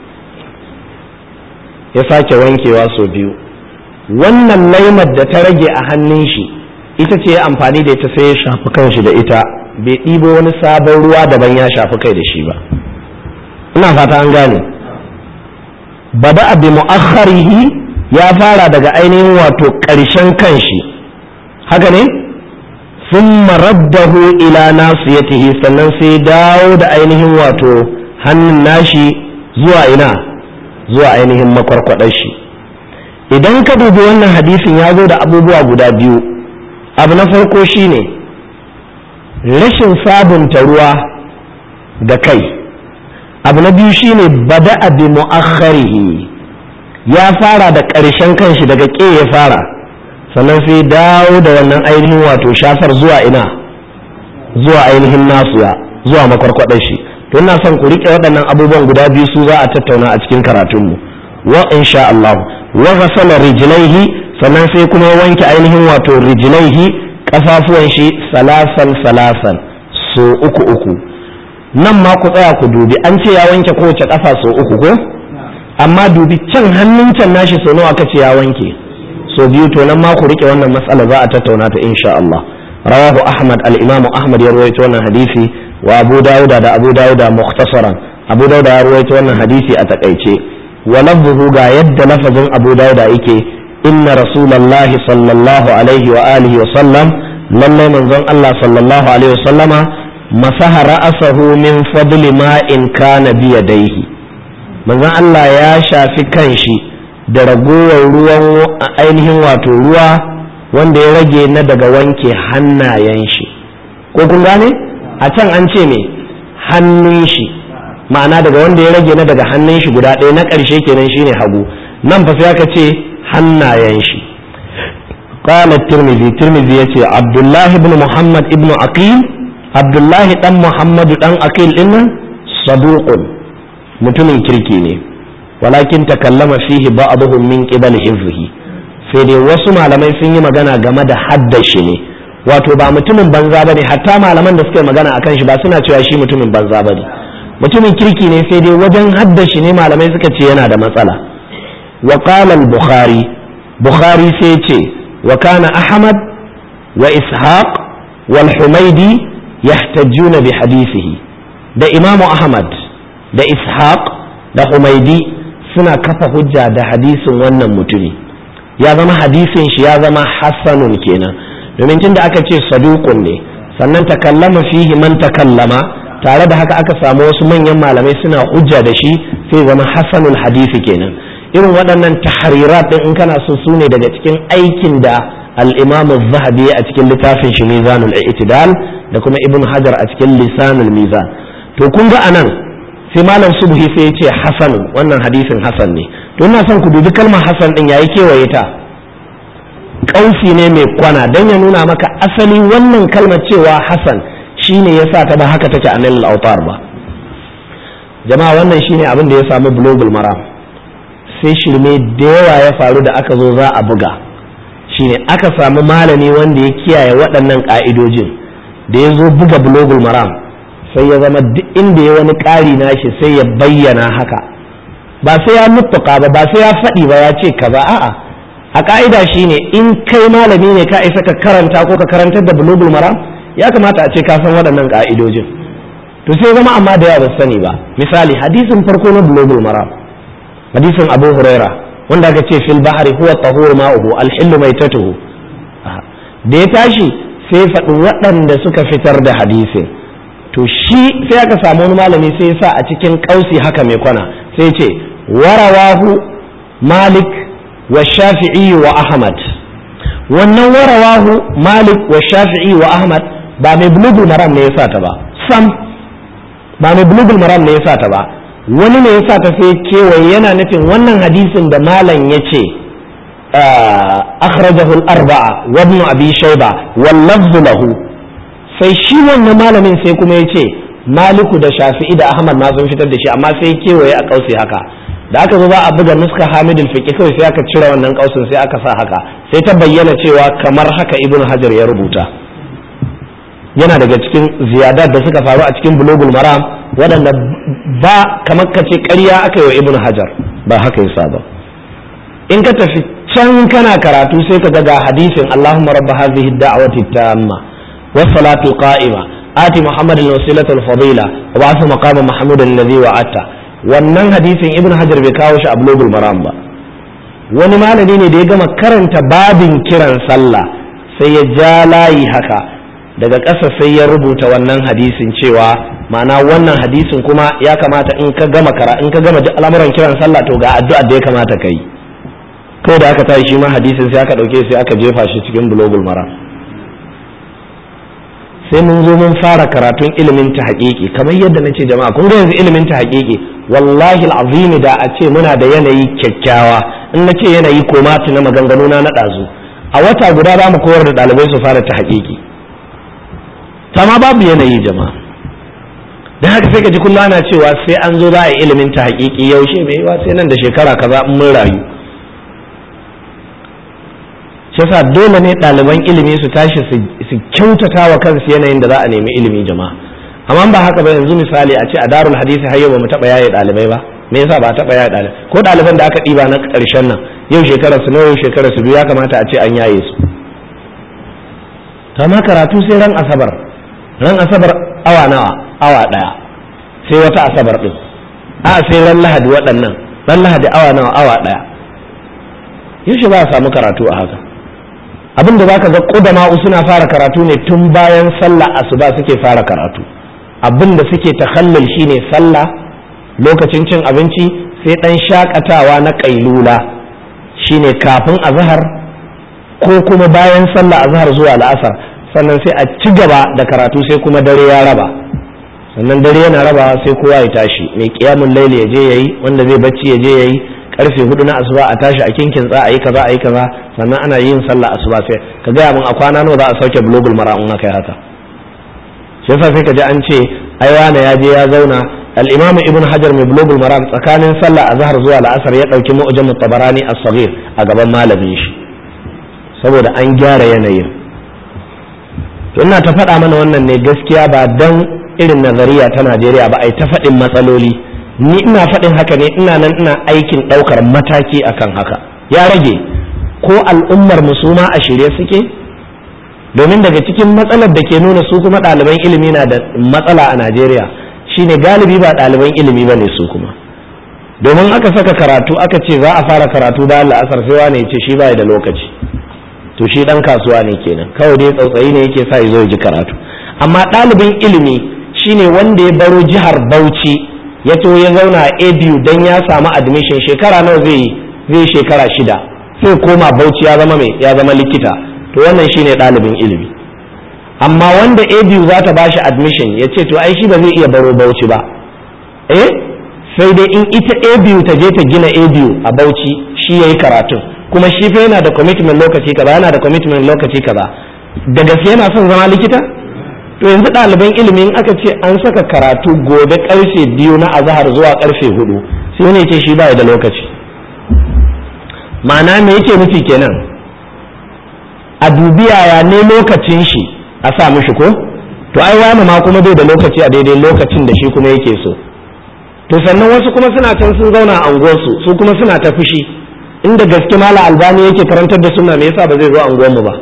ya sake wankewa so biyu wannan laimar da ta rage a hannun shi ita ce amfani da ita sai ya shafi kanshi da ita bai ɗibo wani sabon ruwa daban ya shafi kai da shi ba ina fata an gane bada abi mu'akharihi ya fara daga ainihin wato ƙarshen kanshi haka ne sun maraddahu ila nasiyatihi sannan sai dawo da ainihin wato hannun nashi zuwa ina zuwa ainihin makwarkwadar shi idan ka dubi wannan hadisin ya zo da abubuwa guda biyu abu na farko shine rashin sabunta ruwa da kai abu na biyu shine bada'a bi mu'akharihi ya fara da ƙarshen kanshi daga ƙe ya fara sannan sai dawo da wannan ainihin wato shafar zuwa ina zuwa ainihin nasuya zuwa makwarkwadar shi to ina son ku riƙe waɗannan abubuwan guda biyu su za a tattauna a cikin karatunmu wa insha Allah wa ghasala rijlaihi sannan sai kuma ya wanke ainihin wato rijlaihi kafafuwan shi salasan salasan so uku uku nan ma ku tsaya ku dubi an ce ya wanke kowace kafa so uku ko amma dubi can hannun can nashi so nawa aka ce ya wanke so biyu to nan ma ku rike wannan matsala za a tattauna ta insha Allah rawahu ahmad al-imamu ahmad ya rawaito wannan hadisi wa abu dauda da abu dauda mukhtasaran abu dauda ya rawaito wannan hadisi a takaice wa lafzuhu ga yadda lafazin abu dauda yake inna rasulullahi sallallahu alaihi wa alihi wa sallam lallai manzon Allah sallallahu alaihi wa sallama masaha ra'asahu min fadli ma in kana bi yadayhi manzon Allah ya shafi kanshi da ragowar ruwan ainihin wato ruwa wanda ya rage na daga wanke hannayen shi ko kun gane a can an ce me hannun shi ma'ana daga wanda ya rage na daga hannun shi guda ɗaya na ƙarshe kenan shine hagu nan fa sai aka ce hannayen shi قال الترمذي الترمذي يتي عبد الله بن محمد ابن عقيل عبد الله دان محمد دان عقيل إن صدوق mutumin kirki ne walakin takallama fihi ba'dhum min qibali hifzihi sai dai wasu malamai sun yi magana game da haddashi ne wato ba mutumin banza bane hatta malaman da suka yi magana akan shi ba suna cewa shi mutumin banza bane mutumin kirki ne sai dai wajen haddashi ne malamai suka ce yana da matsala wa qala al-bukhari bukhari sai ce wa kana ahmad wa ishaq wal humaidi yahtajjuna bi hadisihi da imamu ahmad da ishaq da humaidi suna kafa hujja da hadisin wannan mutumi ya zama hadisin shi ya zama hassanun kenan domin tunda aka ce saduqun ne sannan takallama fihi man takallama tare da haka aka samu wasu manyan malamai suna hujja da shi sai zama hassanul hadisi kenan irin waɗannan tahrirat din in kana so su ne daga cikin aikin da al-imam az-zahabi a cikin littafin shi mizanul i'tidal da kuma ibn hajar a cikin lisanul mizan to kun ga anan sai malam subhi sai ya ce hasan wannan hadisin hasan ne to ina son ku dubi kalmar hasan din yayi kewaye ta kausi ne mai kwana dan ya nuna maka asali wannan kalmar cewa hasan shine yasa ta ba haka take a nan al-autar ba jama'a wannan shine abin da ya samu global maram sai shirme da yawa ya faru da aka zo za a buga shine aka samu malami wanda ya kiyaye waɗannan ƙa'idojin da ya zo buga global maram sai ya zama duk inda ya wani ƙari nashi sai ya bayyana haka ba sai ya mutuka ba ba sai ya faɗi ba ya ce kaza a'a a ƙa'ida shine in kai malami ne ka isa ka karanta ko ka karantar da bulugul maram ya kamata a ce ka san waɗannan ƙa'idojin to sai zama amma da yawa ba sani ba misali hadisin farko na bulugul maram hadisin abu huraira wanda aka ce fil bahari huwa tahur ma'uhu al-hillu maitatuhu da ya tashi sai faɗi waɗanda suka fitar da hadisin to shi sai aka samu wani malami sai ya sa a cikin kausi haka mai kwana sai ce warawahu malik wa shafi'i wa ahmad wannan warawahu malik wa shafi'i wa ahmad ba mai bulugul maram ne ya sa ta ba sam ba mai bulugul maram ne ya sa ta ba wani ne ya sa ta sai kewaye yana nufin wannan hadisin da malam ya ce akhrajahu al-arba'a wa ibn abi shayba wal lafzu lahu sai shi wannan malamin sai kuma ya ce maliku da shafi'i da ahmad ma sun fitar da shi amma sai kewaye a kausi haka da aka zo za a buga nuska hamidul fiqi kawai sai aka cire wannan kausin sai aka sa haka sai ta bayyana cewa kamar haka ibn hajar ya rubuta yana daga cikin ziyadat da suka faru a cikin bulugul maram waɗanda ba kamar ka ce ƙarya aka yi wa ibn hajar ba haka yasa ba in ka tafi can kana karatu sai ka ga hadisin allahumma rabba hadhihi ad-da'wati tamma والصلاة القائمة آتي محمد الوسيلة الفضيلة وبعث مقام محمود الذي وعدته wannan hadisin ibn hajar bai kawo shi a bulogul maram ba wani malami ne da ya gama karanta babin kiran sallah sai ya ja layi haka daga ƙasa sai ya rubuta wannan hadisin cewa ma'ana wannan hadisin kuma ya kamata in ka gama kara in ka gama duk al'amuran kiran sallah to ga addu'a da ya kamata ka yi kai da aka tashi shi ma hadisin sai aka ɗauke sai aka jefa shi cikin bulogul maram sai mun zo mun fara karatun ilimin ta haƙiƙi kamar yadda na ce jama'a kun ga yanzu ilimin ta haƙiƙi wallahi azimi da a ce muna da yanayi kyakkyawa in na ce yanayi ko mati na maganganu na ɗazu a wata guda za mu koyar da ɗalibai su fara ta haƙiƙi ma babu yanayi jama'a don haka sai ka ji kullum ana cewa sai an zo za a yi ilimin ta haƙiƙi yaushe mai yiwa sai nan da shekara kaza in mun rayu yasa dole ne ɗaliban ilimi su tashi su kyautata wa kansu yanayin da za a nemi ilimi jama'a amma ba haka ba yanzu misali a ce a darul hadisi har yau ba mu taɓa yaye ɗalibai ba me yasa ba taɓa yaye ɗalibai ko ɗaliban da aka ɗiba na ƙarshen nan yau shekara su nawa yau shekara su biyu ya kamata a ce an yaye su ta ma karatu sai ran asabar ran asabar awa nawa awa ɗaya sai wata asabar ɗin a sai ran lahadi waɗannan ran lahadi awa nawa awa ɗaya yaushe ba a samu karatu a haka abin da zaka ga kudama'u suna fara karatu ne tun bayan sallah asuba suke fara karatu abin da suke takhallul shine sallah lokacin cin abinci sai dan shakatawa na kailula shine kafin azhar ko kuma bayan sallah azhar zuwa la'asar sannan sai a ci gaba da karatu sai kuma dare ya raba sannan dare yana rabawa sai kowa ya tashi mai kiyamun laili ya je yayi wanda zai bacci ya je yayi karfe hudu na asuba a tashi a kinkin tsa a yi kaza a yi kaza sannan ana yin sallah asuba sai ka gaya min a kwana nawa za a sauke bulogul mara in kai haka shi yasa sai ka ji an ce ai wane ya je ya zauna al-imam ibn hajar mai bulugul maram tsakanin sallah azhar zuwa la'asar ya dauki mu'jam tabarani as-saghir a gaban malamin shi saboda an gyara yanayin to ina ta faɗa mana wannan ne gaskiya ba dan irin nazariya ta Najeriya ba ai ta faɗin matsaloli ni ina faɗin haka ne ina nan ina aikin ɗaukar mataki akan haka ya rage ko al'ummar musuma a shirye suke domin daga cikin matsalar da ke nuna su kuma ɗaliban ilimi na da matsala a Najeriya shine galibi ba ɗaliban ilimi ba ne su kuma domin aka saka karatu aka ce za a fara karatu bayan la'asar sai wane ya ce shi ba da lokaci to shi ɗan kasuwa ne kenan kawai dai tsautsayi ne yake sa ya zo ya ji karatu amma ɗalibin ilimi shine wanda ya baro jihar Bauchi ya to ya zauna a ABU dan ya samu admission shekara nawa zai yi zai shekara shida sai koma Bauchi ya zama mai ya zama likita to wannan shine ɗalibin ilimi amma wanda abu za ta bashi admission ya ce to ai shi ba zai iya baro bauchi ba eh sai dai in ita abu ta je ta gina abu a bauchi shi ya yi karatun kuma shi fa yana da commitment lokaci kaza yana da commitment lokaci kaza da gaske yana son zama likita to yanzu ɗaliban ilimi in aka ce an saka karatu gobe karfe biyu na azahar zuwa karfe hudu sai wani ya ce shi ba da lokaci ma'ana me yake nufi kenan a dubi yaya ne lokacin shi a sa mishi ko to ai wani ma kuma bai da lokaci a daidai lokacin da shi kuma yake so to sannan wasu kuma suna can sun zauna a unguwarsu su kuma suna ta fushi inda gaske mala albani yake karantar da sunna me yasa ba zai zo unguwarmu ba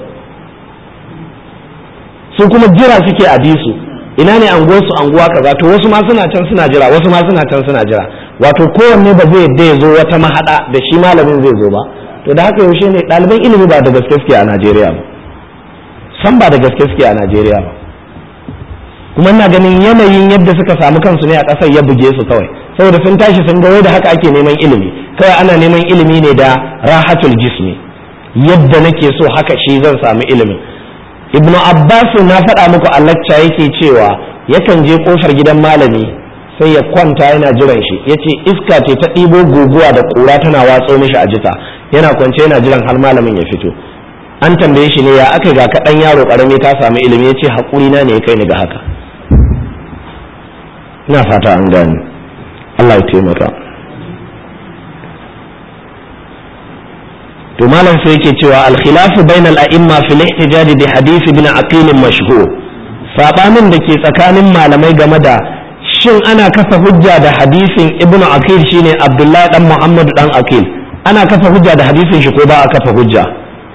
su kuma jira suke a bisu ina ne anguwarsu anguwa kaza to wasu ma suna can suna jira wasu ma suna can suna jira wato kowanne ba zai yadda ya zo wata mahada da shi malamin zai zo ba to da haka yaushe ne ɗaliban ilimi ba da gaske suke a Najeriya ba san ba da gaske suke a Najeriya ba kuma ina ganin yanayin yadda suka samu kansu ne a ƙasar ya buge su kawai saboda sun tashi sun ga wai da haka ake neman ilimi kawai ana neman ilimi ne da rahatul jismi yadda nake so haka shi zan samu ilimin ibnu abbas na faɗa muku a lacca yake cewa yakan je kofar gidan malami sai ya kwanta yana jiran shi ya ce iska ce ta ɗibo guguwa da ƙura tana watso mishi a jika yana kwance yana jiran har malamin ya fito an tambaye shi ne ya aka ga kaɗan yaro ƙarami ta samu ilimi ya ce haƙuri na ne ya kai ni ga haka ina fata an gani Allah ya taimaka to malam sai yake cewa al-khilafu bainal a'imma fil ihtijaj bi hadith ibn aqil mashhur sabanin da ke tsakanin malamai game da shin ana kafa hujja da hadisin ibnu akil shine abdullahi dan muhammad dan akil ana kafa hujja da hadisin shi ko ba a kafa hujja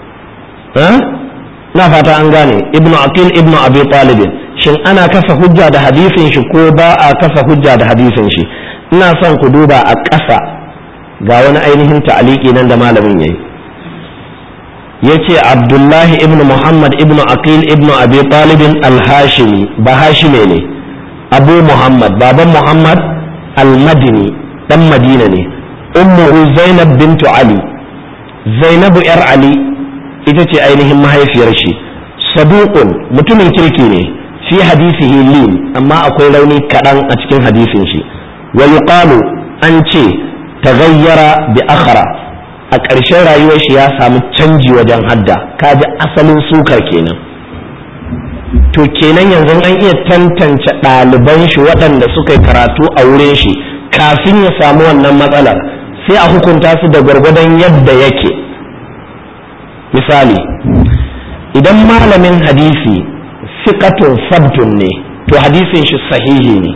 na fata an gane ibnu akil ibnu abi talib shin ana kafa hujja da hadisin shi ko ba a kafa hujja da hadisin shi ina son ku duba a ƙasa ga wani ainihin ta'aliki nan da malamin yayi yace abdullahi ibnu muhammad ibnu aqil ibnu abi talib al-hashimi ba hashime ne abu muhammad baban muhammad al-madini dan madina ne ummuhu zainab bintu ali zainabu yar ali ita ce ainihin mahaifiyar shi saduqun mutumin kirki ne fi hadisihi lin amma akwai rauni kaɗan a cikin hadisin shi wa yuqalu an ce taghayyara bi akhara a ƙarshen rayuwar shi ya samu canji wajen hadda kaji asalin sukar kenan to kenan yanzu an iya tantance ɗaliban shi waɗanda suka yi karatu a wurin shi kafin ya samu wannan matsalar sai a hukunta su da gwargwadon yadda yake misali idan malamin hadisi fiƙatun sabtun ne to hadisin shi sahihi ne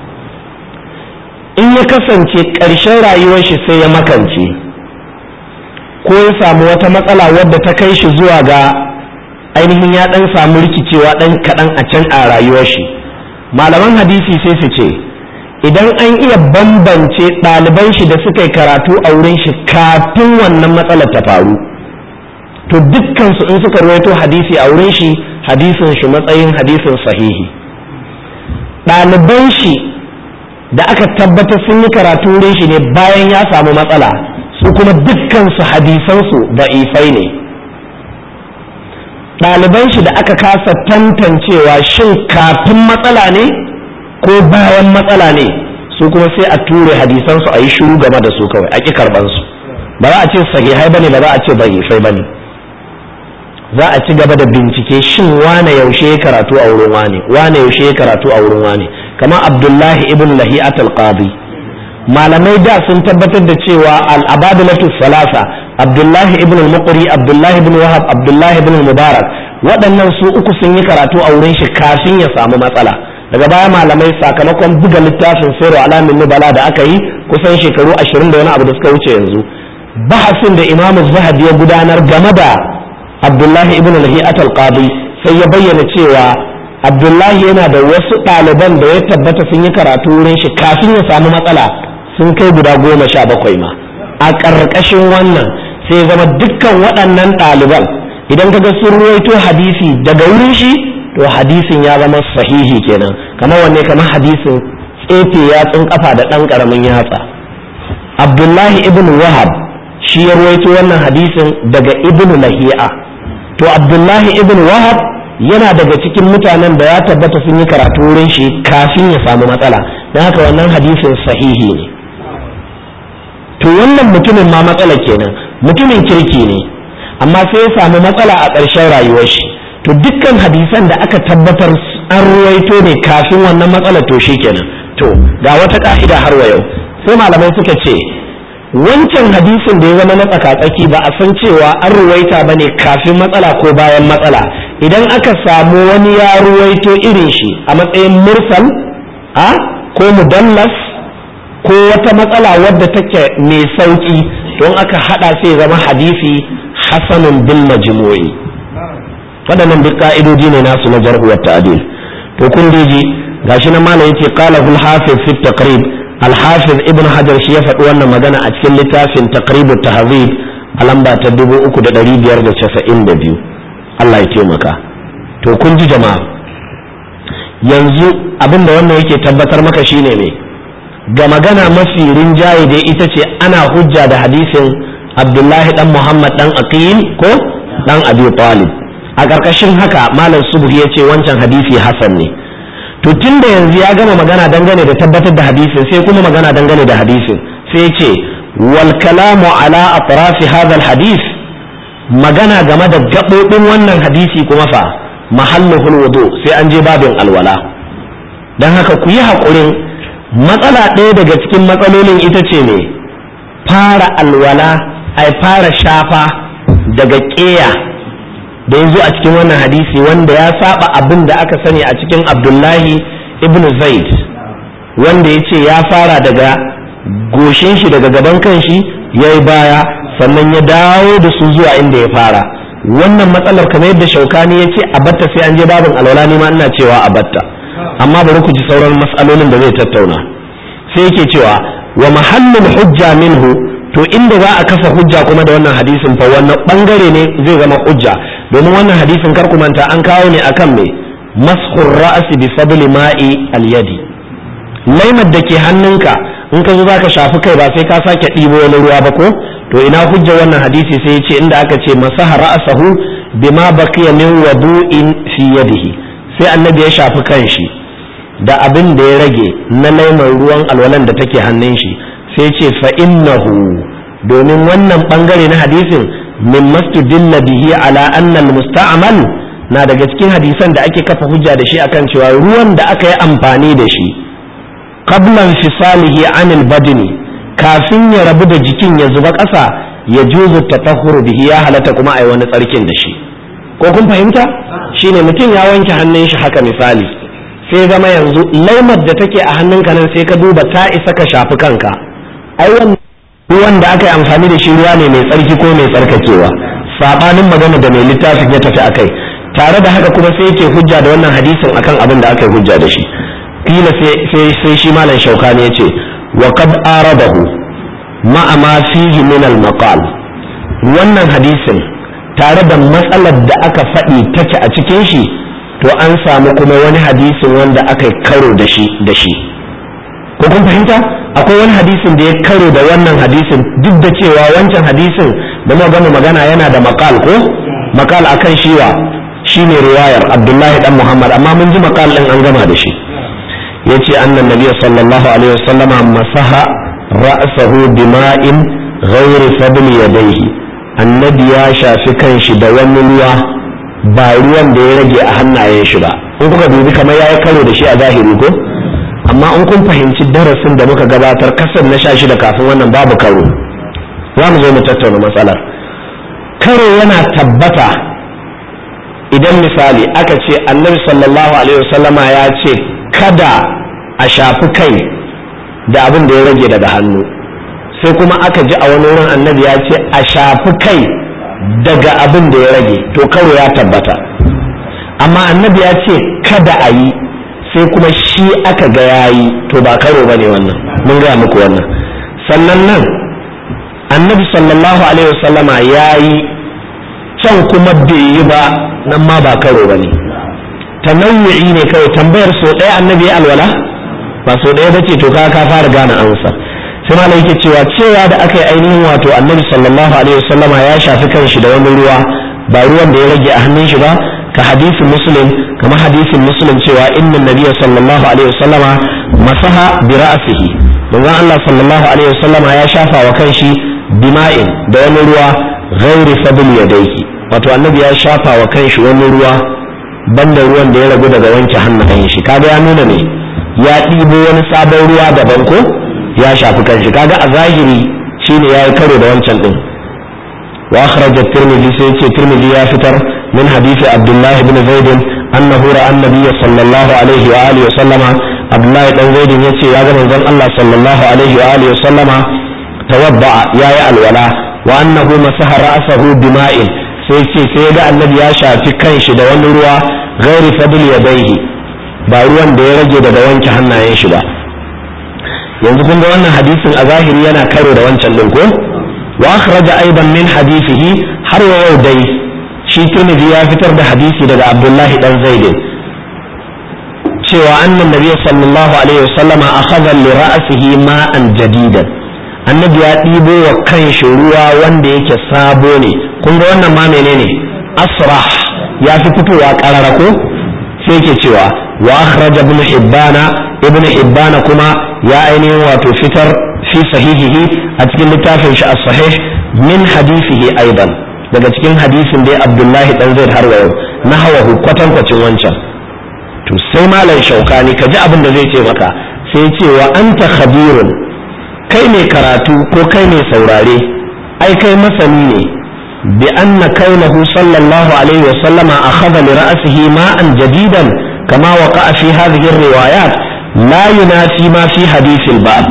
in ya kasance ƙarshen rayuwar shi sai ya makance ko ya samu wata matsala wadda ta kai shi zuwa ga ainihin ya ɗan samu rikicewa ɗan kaɗan a can a rayuwar shi malaman hadisi sai su ce idan an iya bambance ɗaliban shi da suka yi karatu a wurin shi kafin wannan matsalar ta faru to dukkansu in suka ruwaito hadisi a wurin shi hadisin shi matsayin hadisin sahihi ɗaliban shi da aka tabbatar sun yi karatu wurin shi ne bayan ya samu matsala su kuma dukkansu hadisansu da'ifai ne ɗaliban shi da aka kasa tantancewa shin kafin matsala ne ko bayan matsala ne su kuma sai a ture hadisansu a yi shiru game da su kawai a ƙi karɓansu ba za a ce sahihai bane ba za a ce da'ifai bane za a ci gaba da bincike shin wane yaushe ya karatu a wurin wane wane yaushe ya karatu a wurin wane kamar abdullahi ibn lahi'at al-qadi malamai da sun tabbatar da cewa al-abadilatu salasa abdullahi ibn al-muqri abdullahi ibn wahab abdullahi ibn mubarak waɗannan su uku sun yi karatu a wurin shi kafin ya samu matsala daga baya malamai sakamakon buga littafin sayarwa alamin nubala da aka yi kusan shekaru ashirin da wani abu da suka wuce yanzu bahasin da imamu zahabi ya gudanar game da abdullahi ibn lahi'at al-qadi sai ya bayyana cewa abdullahi yana da wasu ɗaliban da ya tabbata sun yi karatu wurin shi kafin ya samu matsala sun kai guda goma sha bakwai ma a ƙarƙashin wannan sai zama dukkan waɗannan ɗaliban idan kaga sun ruwaito hadisi daga wurin shi to hadisin ya zama sahihi kenan kamar wanne kamar hadisin tsefe yatsun kafa da ɗan ƙaramin yatsa abdullahi ibn wahab shi ya ruwaito wannan hadisin daga ibn lahi'a to abdullahi ibn wahab yana daga cikin mutanen da ya tabbata sun yi karatu wurin shi kafin ya samu matsala don haka wannan hadisin sahihi ne to wannan mutumin ma matsala kenan mutumin kirki ne amma sai ya samu matsala a ƙarshen rayuwar shi to dukkan hadisan da aka tabbatar an ruwaito ne kafin wannan matsala to shi kenan to ga wata ka'ida har wa yau sai malamai suka ce wancan hadisin da ya zama na tsakatsaki ba a san cewa an ruwaita ba ne kafin matsala ko bayan matsala idan aka samu wani ya ruwaito irin shi a matsayin mursal a ko mudallas ko wata matsala wadda take mai sauki don aka hada sai zama hadisi hasanun bil majmu'i waɗannan duk ka'idoji ne nasu na jarhu wa ta'dil to kun ji gashi na malam yace qala al hafiz fi taqrib al hafiz ibn hajar shi ya faɗi wannan magana a cikin littafin taqrib at tahzib a lamba ta 3592 Allah ya taimaka to kun ji jama'a yanzu abinda wannan yake tabbatar maka shine ne ga magana mafi rinjaye dai ita ce ana hujja da hadisin abdullahi dan muhammad dan aqil ko dan abi talib a ƙarƙashin haka malam subhu ya ce wancan hadisi hasan ne to tun da yanzu ya gama magana dangane da tabbatar da hadisin sai kuma magana dangane da hadisin sai ya ce wal kalamu ala atrafi hadha al hadis magana game da gaɓoɓin wannan hadisi kuma fa mahalluhul wudu sai an je babin alwala dan haka ku yi haƙurin matsala ɗaya daga cikin matsalolin ita ce ne fara alwala ai fara shafa daga ƙeya da ya zo a cikin wannan hadisi wanda ya saba abin da aka sani a cikin abdullahi ibn zaid wanda ya ce ya fara daga goshin shi daga gaban kanshi ya yi baya sannan ya dawo da su zuwa inda ya fara wannan matsalar kamar yadda shaukani ya ce a batta sai an je babin alwala ne ma ina cewa a batta amma bari ku ji sauran matsalolin da zai tattauna sai yake cewa wa mahallin hujja minhu to inda za a kafa hujja kuma da wannan hadisin fa wannan bangare ne zai zama hujja domin wannan hadisin kar ku manta an kawo ne akan me mashur ra'si bi fadli ma'i al-yadi laimar da ke hannunka in ka zo zaka shafi kai ba sai ka sake ɗibo wani ruwa ba ko to ina hujja wannan hadisi sai ya ce inda aka ce masaha ra'sahu bima baqiya min wudu'in fi yadihi sai annabi ya shafi kanshi da abin da ya rage na laimar ruwan alwalan da take hannun shi sai ce fa innahu domin wannan bangare na hadisin min mastudilla bihi ala anna musta'mal na daga cikin hadisan da ake kafa hujja da shi akan cewa ruwan da aka yi amfani da shi qabla fisalihi anil badni kafin ya rabu da jikin ya zuba ƙasa ya juzu tatahhuru bihi ya halatta kuma ai wani tsarkin da shi ko kun fahimta shine mutum ya wanke hannun shi haka misali sai zama yanzu laimar da take a hannunka nan sai ka duba ta isa ka shafi kanka ai ruwan da aka yi amfani da shi ruwa ne mai tsarki ko mai tsarkakewa sabanin magana da mai littafin ya tafi akai tare da haka kuma sai yake hujja da wannan hadisin akan abin da aka yi hujja da shi kila sai sai shi malam shaukani ya ce wa qad aradahu ma'a ma fihi min al maqal wannan hadisin tare da matsalar da aka faɗi take a cikin shi to an samu kuma wani hadisin wanda aka yi karo da shi da shi ko kun fahimta akwai wani hadisin da ya karo da wannan hadisin duk da cewa wancan hadisin da muka gama magana yana da makal ko makal akan shiwa shine riwayar abdullahi dan muhammad amma mun ji makal din an gama da shi yace annan nabiyyu sallallahu alaihi wasallama masaha ra'sahu bima'in ghairi fadli yadayhi annabi ya shafi kanshi da wani ruwa ba ruwan da ya rage a hannayen shi ba in kuka dubi kamar ya yi karo da shi a zahiri ko amma in kun fahimci darasin da muka gabatar kasar na sha shida kafin wannan babu karo za mu zo mu tattauna matsalar karo yana tabbata idan misali aka ce annabi sallallahu alaihi wasallama ya ce kada a shafi kai da abin da ya rage daga hannu sai kuma aka ji a wani wurin annabi ya ce a shafi kai daga abin da ya rage to karo ya tabbata amma annabi ya ce kada a yi sai kuma shi aka ga ya yi to ba karo ba ne wannan mun gaya muku wannan sannan nan annabi sallallahu alaihi wasallama ya yi can kuma bai yi ba nan ma ba karo ba ne tanawu'i ne kawai tambayar so ɗaya annabi ya alwala ba so ɗaya ba ce to ka ka fara gane amsa sai malai yake cewa cewa da aka yi ainihin wato annabi sallallahu alaihi wasallama ya shafi kanshi da wani ruwa ba ruwan da ya rage a hannun shi ba ka hadisin muslim kama hadisin muslim cewa inna nabiyya sallallahu alaihi wasallama masaha bi ra'sihi manzon Allah sallallahu alaihi wasallama ya shafa wa kanshi bima'in da wani ruwa ghairi fadl yadayhi wato annabi ya shafa wa kanshi wani ruwa banda ruwan da ya ragu daga wanke hannayen shi kaga ya nuna ne ya ɗibo wani sabon ruwa daban ko ya shafi kanshi kaga a zahiri shine yayi karo da wancan din wa akhraj at-tirmidhi sai ce tirmidhi ya fitar min hadisi abdullah ibn zaid annahu ra'a an-nabiy sallallahu alaihi wa alihi wa sallama abdullah dan zaid yace ya ga manzon Allah sallallahu alaihi wa alihi wa sallama tawadda yayi alwala wa annahu masaha ra'sahu bima'in sai ce sai ga annabi ya shafi kanshi da wani ruwa ghairi fadl yadayhi ba ruwan da ya rage daga wanke hannayen shi ba yanzu kun ga wannan hadisin a zahiri yana karo da wancan din ko wa akhraja aidan min hadisihi har wa yau dai shi Tirmidhi ya fitar da hadisi daga Abdullahi dan Zaid cewa annan nabiy sallallahu alaihi wasallam akhadha li ra'sihi ma'an jadidan annabi ya ɗibo wa kanshi ruwa wanda yake sabo ne kun ga wannan ma menene asrah ya fi fitowa karara ko sai yake cewa wa akhraja ibn hibbana ibn hibbana kuma ya ainihin wato fitar fi sahihihi a cikin littafin shi as-sahih min hadisihi aidan daga cikin hadisin dai abdullahi dan zaid har yau na hawa kwatankwacin wancan to sai malam shaukani ka ji abin da zai ce maka sai ya ce wa anta khabirun kai ne karatu ko kai ne saurare ai kai masani ne bi anna kaunahu sallallahu alaihi wa sallama akhadha li ra'sihi ma'an jadidan kama waqa'a fi hadhihi riwayat la yunafi ma fi hadithil bab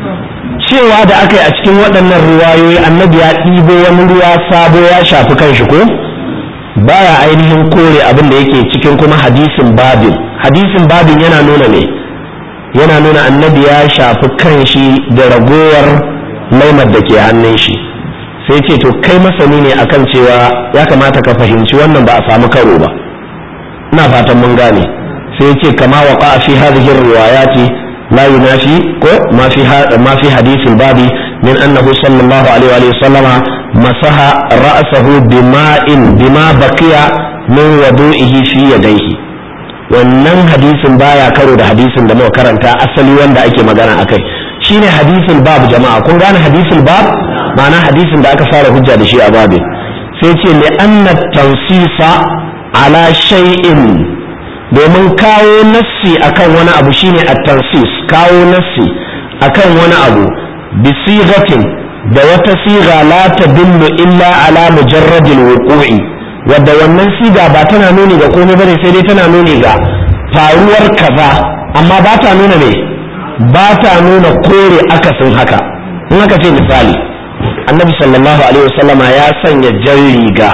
cewa da aka yi a cikin waɗannan ruwayoyi annabi ya ɗibo wani ruwa sabo ya shafi kanshi ko baya ainihin kore abin da yake cikin kuma hadisin babin hadisin babin yana nuna ne yana nuna annabi ya shafi kanshi da ragowar laimar da ke hannun shi sai ce to kai masani ne akan cewa ya kamata ka fahimci wannan ba a samu karo ba ina fatan mun gane sai ce kama waqa fi hadhihi riwayati la yunafi ko ma fi ma fi hadithil babi min annahu sallallahu alaihi wa sallama masaha ra'sahu bima'in bima baqiya min wudu'ihi fi yadayhi wannan hadisin baya karo da hadisin da muka karanta asali wanda ake magana akai shine hadisin bab jama'a kun gane hadisin bab ma'ana hadisin da aka fara hujja da shi a babin sai ce li anna tansisa ala shay'in domin kawo nassi akan wani abu shine at-tansis kawo nassi akan wani abu bi sigatin da wata siga la tadullu illa ala mujarradil wuqu'i wadda wannan siga ba tana nuni ga komai bane sai dai tana nuni ga faruwar kaza amma ba ta nuna ne ba ta nuna kore akasin haka in aka ce misali annabi sallallahu alaihi wasallama ya sanya jan riga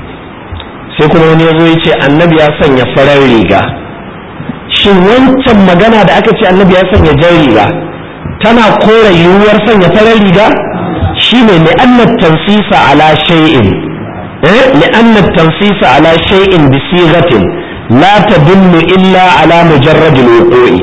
sai kuma wani ya zo ya ce annabi ya sanya farar riga shin wancan magana da aka ce annabi ya sanya jan riga tana kore yiwuwar sanya farar riga shine li'anna tansisa ala shay'in eh li'anna tansisa ala shay'in bi sighatin la tadullu illa ala mujarrad al-wuqu'i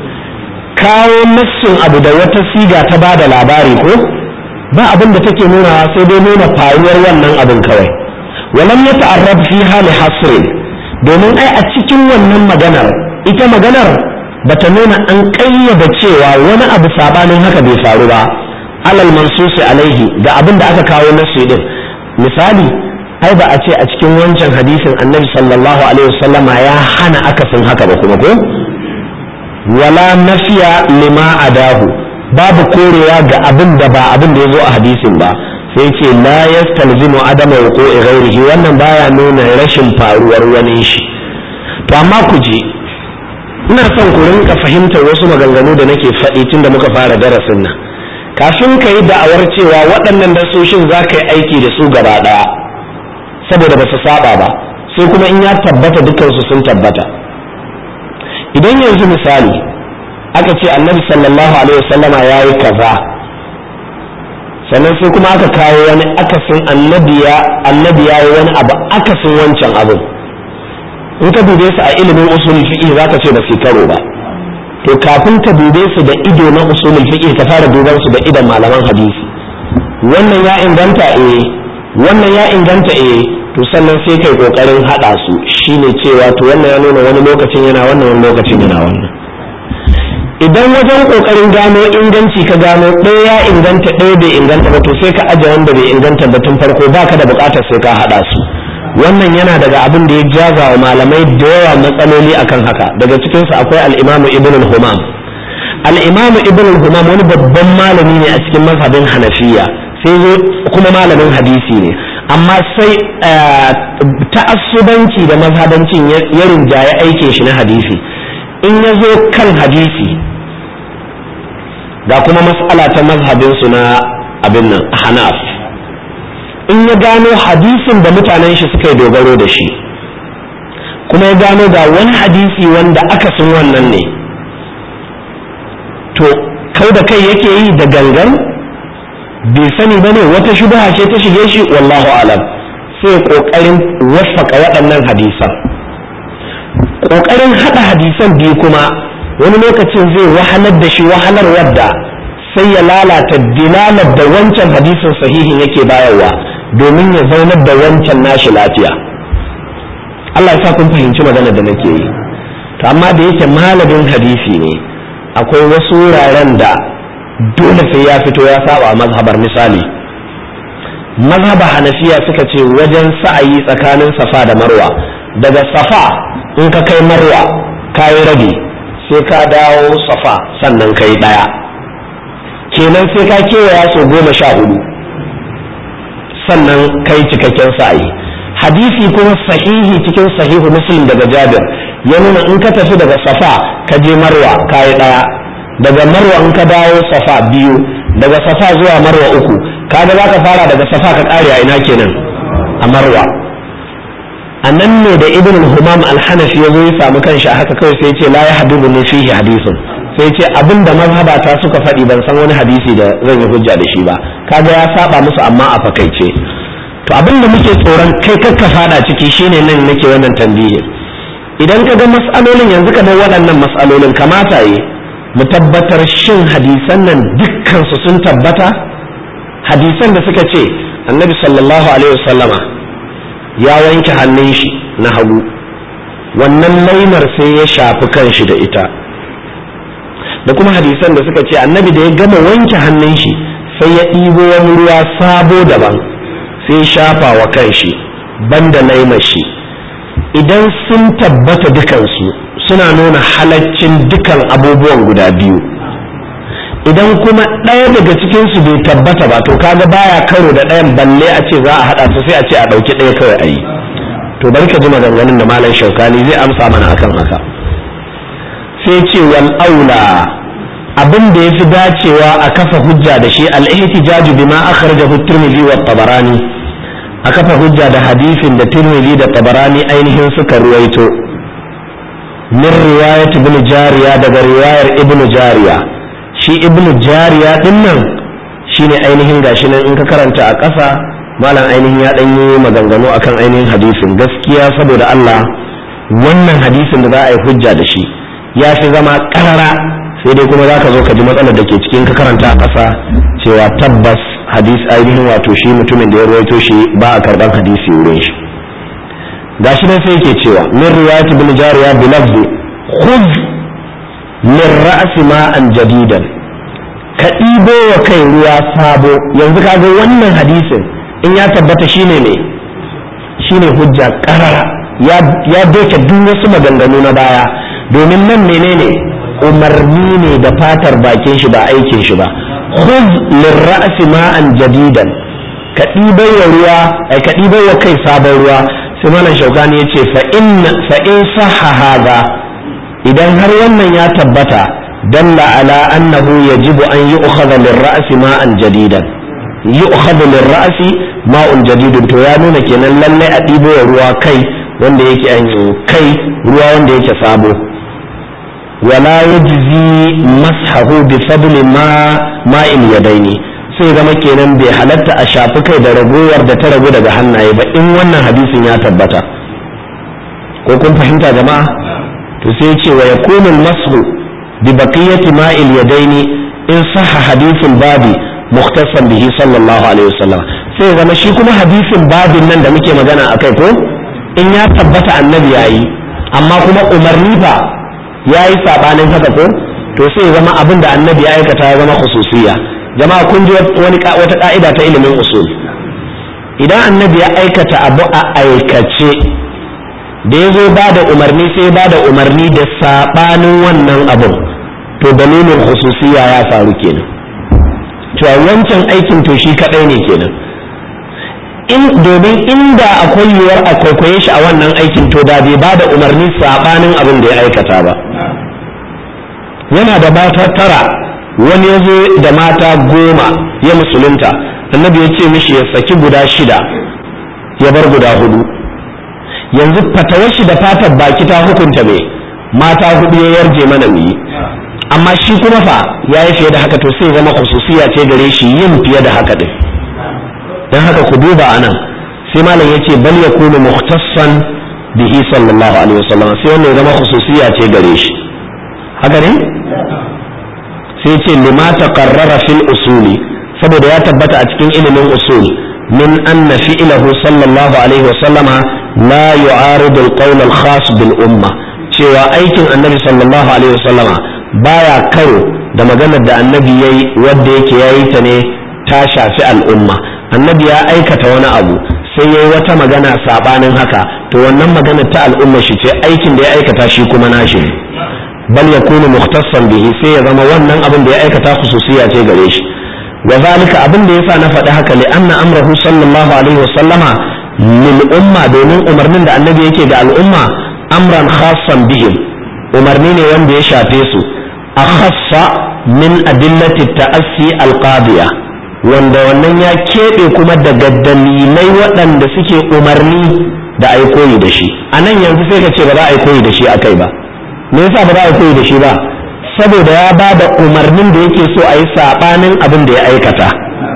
kawo nassin abu da wata siga ta bada labari ko ba abin da take nuna sai dai nuna faruwar wannan abin kawai walam ya ta'arrab fi hali hasrin domin ai a cikin wannan maganar ita maganar bata nuna an ƙayyada cewa wani abu sabanin haka bai faru ba alal mansusi alaihi da abin da aka kawo nasu din misali ai ba a ce a cikin wancan hadisin annabi sallallahu alaihi wasallama ya hana akasin haka ba kuma ko wala nafiya lima adahu babu korewa ga abin da ba abin da ya zo a hadisin ba sai ce la yastalzimu adama wuqu'i ghairihi wannan baya nuna rashin faruwar wani shi to amma ku je ina son ku rinka fahimtar wasu maganganu da nake faɗi tun da muka fara darasin nan kafin ka yi da'awar cewa waɗannan dasoshin za ka yi aiki da su gaba ɗaya saboda ba su saba ba sai kuma in ya tabbata dukansu sun tabbata idan yanzu misali aka ce annabi sallallahu alaihi wasallama ya yi kaza sannan sai kuma aka kawo wani akasin annabi ya yi wani abu akasin wancan abin in ka dube su a ilimin usulul fiqh za ka ce ba su karo ba to kafin ka dube su da ido na usulul fiqh ka fara duban su da idon malaman hadisi wannan ya inganta eh wannan ya inganta eh to sannan sai kai kokarin hada su shine cewa to wannan ya nuna wani lokacin yana wannan wani lokacin yana wannan idan wajen kokarin gano inganci ka gano ɗaya ya inganta ɗaya bai inganta ba to sai ka aje wanda bai inganta ba tun farko baka da bukatar sai ka hada su wannan yana daga abin da ya jaza wa malamai da yawa matsaloli akan haka daga cikinsu akwai al'imamu ibn al-humam al'imamu ibn al-humam wani babban malami ne a cikin mazhabin hanafiya sai zo kuma malamin hadisi ne amma sai ta'assubanci da mazhabancin ya rinjaye aikin shi na hadisi in ya zo kan hadisi ga kuma mas'ala ta mazhabinsu na abin nan hanaf in ya gano hadisin da mutanen shi suka yi dogaro da shi kuma ya gano ga wani hadisi wanda aka sun wannan ne to kau da kai yake yi da gangan bai sani ba ne wata shubha ce ta shige shi wallahu alam sai kokarin wasfaka waɗannan hadisan kokarin haɗa hadisan biyu kuma wani lokacin zai wahalar da shi wahalar wadda sai ya lalata dilalar da wancan hadisin sahihin yake bayarwa domin ya zaunar da wancan nashi lafiya Allah ya sa kun fahimci magana da nake yi to amma da yake malamin hadisi ne akwai wasu wuraren da dole sai ya fito ya saba mazhabar misali mazhaba hanafiya suka ce wajen sa'ayi tsakanin safa da marwa daga safa in ka kai marwa ka yi rabi sai ka dawo safa sannan ka yi ɗaya kenan sai ka kewaya sau goma sha hudu sannan kai cikakken sa'ayi hadisi kuma sahihi cikin sahihu muslim daga jabir ya nuna in ka tafi daga safa ka je marwa ka yi ɗaya daga marwa in ka dawo safa biyu daga safa zuwa marwa uku kaga za ka fara daga safa ka ƙare a ina kenan a marwa a nan ne da ibn humam al-hanafi ya zo ya samu kanshi a haka kawai sai ce la ya habibu ne fihi hadisun sai ce abin da mazhabata suka faɗi ban san wani hadisi da zan yi hujja da shi ba kaga ya saba musu amma a fakaice to abin da muke tsoron kai kakka fada ciki shine nan nake wannan tambihi idan ka ga mas'alolin yanzu kamar waɗannan mas'alolin kamata yi mu tabbatar shin hadisan nan dukkan su sun tabbata hadisan da suka ce annabi sallallahu alaihi wasallama ya wanke hannun shi na hagu wannan lainar sai ya shafi kanshi da ita da kuma hadisan da suka ce annabi da ya gama wanke hannun shi sai ya ɗibo wani ruwa sabo daban sai ya shafa wa kanshi banda laimar shi idan sun tabbata dukansu suna nuna halaccin dukan abubuwan guda biyu idan kuma ɗaya daga cikinsu bai tabbata ba to kaga baya karo da ɗayan balle a ce za a haɗa su sai a ce a ɗauki ɗaya kawai a yi to bari ka ji maganganun da malam shaukani zai amsa mana akan haka sai ce wal aula abin da yafi dacewa a kafa hujja da shi al-ihtijaju bima akhrajahu at-tirmidhi wa tabarani a kafa hujja da hadisin da tirmidhi da tabarani ainihin suka ruwaito min riwayat ibn jariya daga riwayar ibn jariya shi ibn jariya din nan shine ainihin gashi nan in ka karanta a ƙasa malam ainihin ya ɗan yi maganganu akan ainihin hadisin gaskiya saboda Allah wannan hadisin da za a yi hujja da shi ya fi zama ƙarara sai dai kuma za ka zo ka ji matsalar da ke cikin ka karanta a ƙasa cewa tabbas hadis ainihin wato shi mutumin da ya ruwaito shi ba a karɓar hadisi wurin shi gashi nan sai yake cewa min riwayat ibn jariya bi lafzi khudh min ra'si ma'an jadidan ka ɗibo wa kai ruwa sabo yanzu ka ga wannan hadisin in ya tabbata shine ne shine hujja karara ya doke duk wasu maganganu na baya domin nan menene umarni ne da fatar bakin shi ba aikin shi ba khudh lirra'si ma'an jadidan ka ɗibai wa ruwa ai ka ɗibai wa kai sabon ruwa sai malam shaukani ya ce fa in fa in sahha hadha idan har wannan ya tabbata dalla ala annahu yajibu an yu'khadha lirra'si ma'an jadidan yu'khadhu lirra'si ma'un jadidun to ya nuna kenan lallai a ɗibo wa ruwa kai wanda yake an kai ruwa wanda yake sabo wala yajzi mashahu bi fadli ma ma'il yadaini sai zama kenan bai halatta a shafi kai da ragowar da ta ragu daga hannaye ba in wannan hadisin ya tabbata ko kun fahimta jama'a to sai ce wa yakunu al-mashu bi baqiyati ma'il yadaini in sahha hadithul babi mukhtasan bihi sallallahu alaihi wasallam sai zama shi kuma hadisin babin nan da muke magana akai ko in ya tabbata annabi yayi amma kuma umarni fa yayi sabanin haka ko to sai zama abin da annabi ya aikata ya zama khususiyya jama'a kun ji wani wata ka'ida ta ilimin usul idan annabi ya aikata abu a aikace da ya zo ba da umarni sai ba da umarni da sabanin wannan abin to dalilin khususiyya ya faru kenan cewa wancan aikin to shi kadai ne kenan in domin inda akwai yiwuwar a kwaikwaye shi a wannan aikin to da bai ba da umarni sabanin abin da ya aikata ba yana da mata tara wani ya zo da mata goma ya musulunta annabi ya ce mishi ya saki guda shida ya bar guda hudu yanzu fatawar shi da fatar baki ta hukunta me mata hudu ya yarje mana mu yi amma shi kuma fa ya yi fiye da haka to sai zama khususiya ce gare shi yin fiye da haka din dan haka ku duba anan sai malam yace bal yakunu mukhtassan bihi sallallahu alaihi wasallam sai wannan ya zama khususiya ce gare shi haka ne sai ce lima taqarrara fil usuli saboda ya tabbata a cikin ilimin usul min anna fi'lahu sallallahu alaihi wasallama la yu'aridu al-qawl al-khas bil umma cewa aikin annabi sallallahu alaihi wasallama baya karo da maganar da annabi yayi wanda yake yayi ta ne ta shafi al'umma annabi ya aikata wani abu sai yayi wata magana sabanin haka to wannan maganar ta al'umma shi ce aikin da ya aikata shi kuma nashi ne bal yakunu mukhtassan bihi sai ya zama wannan abin da ya aikata khususiya ce gare shi wa zalika abin da yasa na faɗi haka li anna amrahu sallallahu alaihi wa sallama lil umma domin umarnin da annabi yake ga al'umma amran khassan bihim umarni ne wanda ya shafe su akhassa min adillati ta'assi alqadiya wanda wannan ya keɓe kuma daga dalilai waɗanda suke umarni da ai koyi da shi a nan yanzu sai ka ce ba za a yi koyi da shi a kai ba me yasa ba za a yi koyi da shi ba saboda ya ba da umarnin da yake so a yi saɓanin abin da ya aikata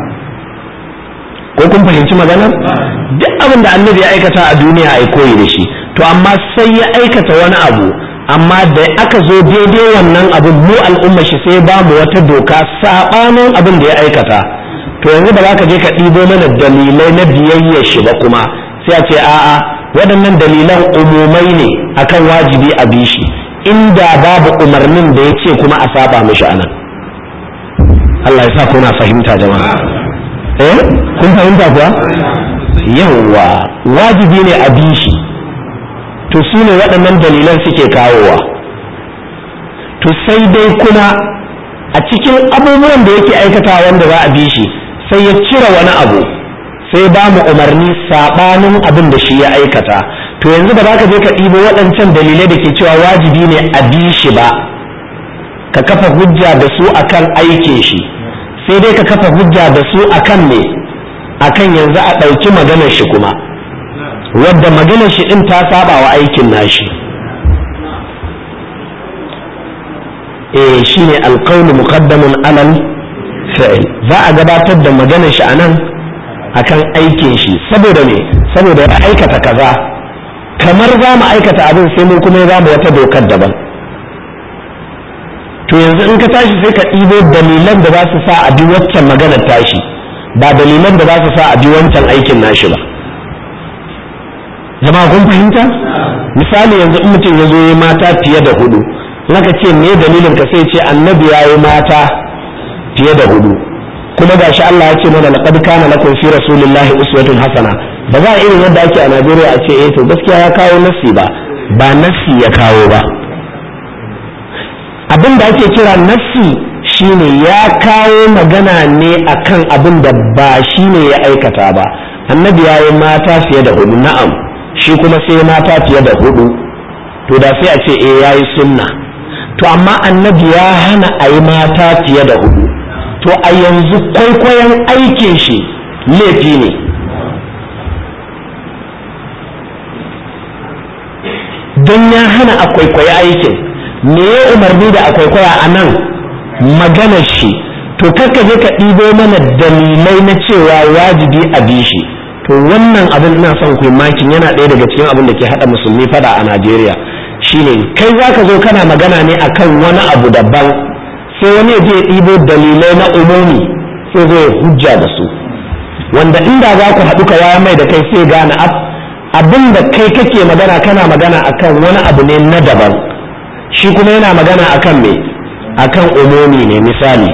ko kun fahimci maganar duk abin da annabi ya aikata a duniya a yi koyi da shi to amma sai ya aikata wani abu amma da aka zo daidai wannan abin mu al'umma shi sai ba mu wata doka saɓanin abin da ya aikata to yanzu ba za ka je ka ɗibo mana dalilai na biyayyar shi ba kuma sai a ce a'a waɗannan dalilan umumai ne akan wajibi a bi shi inda babu umarnin da ya ce kuma a saba mishi anan Allah ya sa kuna fahimta jama'a eh kun fahimta kuwa yawwa wajibi ne a bi shi to su ne waɗannan dalilan suke kawowa to sai dai kuma a cikin abubuwan da yake aikata wanda za a bi shi sai ya cire wani abu sai ba mu umarni saɓanin abin da shi ya aikata to yanzu ba za ka je ka ɗibo waɗancan dalilai da ke cewa wajibi ne a bi shi ba ka kafa hujja da su akan aikin shi sai dai ka kafa hujja da su akan me akan yanzu a ɗauki maganar shi kuma wadda maganar shi ɗin ta saba wa aikin nashi eh shine alqawlu muqaddamun alal fi'l za a gabatar da maganar shi anan akan aikin shi saboda me saboda ya aikata kaza kamar za mu aikata abin sai mu kuma za mu wata dokar daban to yanzu in ka tashi sai ka ɗibo dalilan da za su sa a bi waccan maganar tashi ba dalilan da za su sa a bi wancan aikin nashi ba jama'a kun fahimta misali yanzu in mutum ya zo yi mata fiye da hudu naka ce me dalilin ka sai ce annabi ya yi mata fiye da hudu kuma gashi Allah ya ce mana laqad kana lakum fi rasulillahi uswatun hasana ba za a irin yadda ake a Najeriya a ce eh to gaskiya ya kawo nassi ba ba nassi ya kawo ba abin da ake kira nassi shine ya kawo magana ne akan abin da ba shine ya aikata ba annabi ya yi mata fiye da hudu na'am shi kuma sai mata fiye da hudu to da sai a ce eh ya yi sunna to amma annabi ya hana a yi mata fiye da hudu to a yanzu kwaikwayon aikin shi laifi ne don ya hana a kwaikwayi aikin me ya umarni da a kwaikwaya a nan maganar shi to kakka je ka ɗibo mana dalilai na cewa wajibi a bi shi to wannan abin ina son ku makin yana ɗaya daga cikin abin da ke haɗa musulmi fada a najeriya shine kai za ka zo kana magana ne akan wani abu daban sai wani ya je ya ɗibo dalilai na umumi sai zai hujja da su wanda inda za ku haɗu ka waya mai da kai sai gane abin da kai kake magana kana magana akan wani abu ne na daban shi kuma yana magana akan me akan umumi ne misali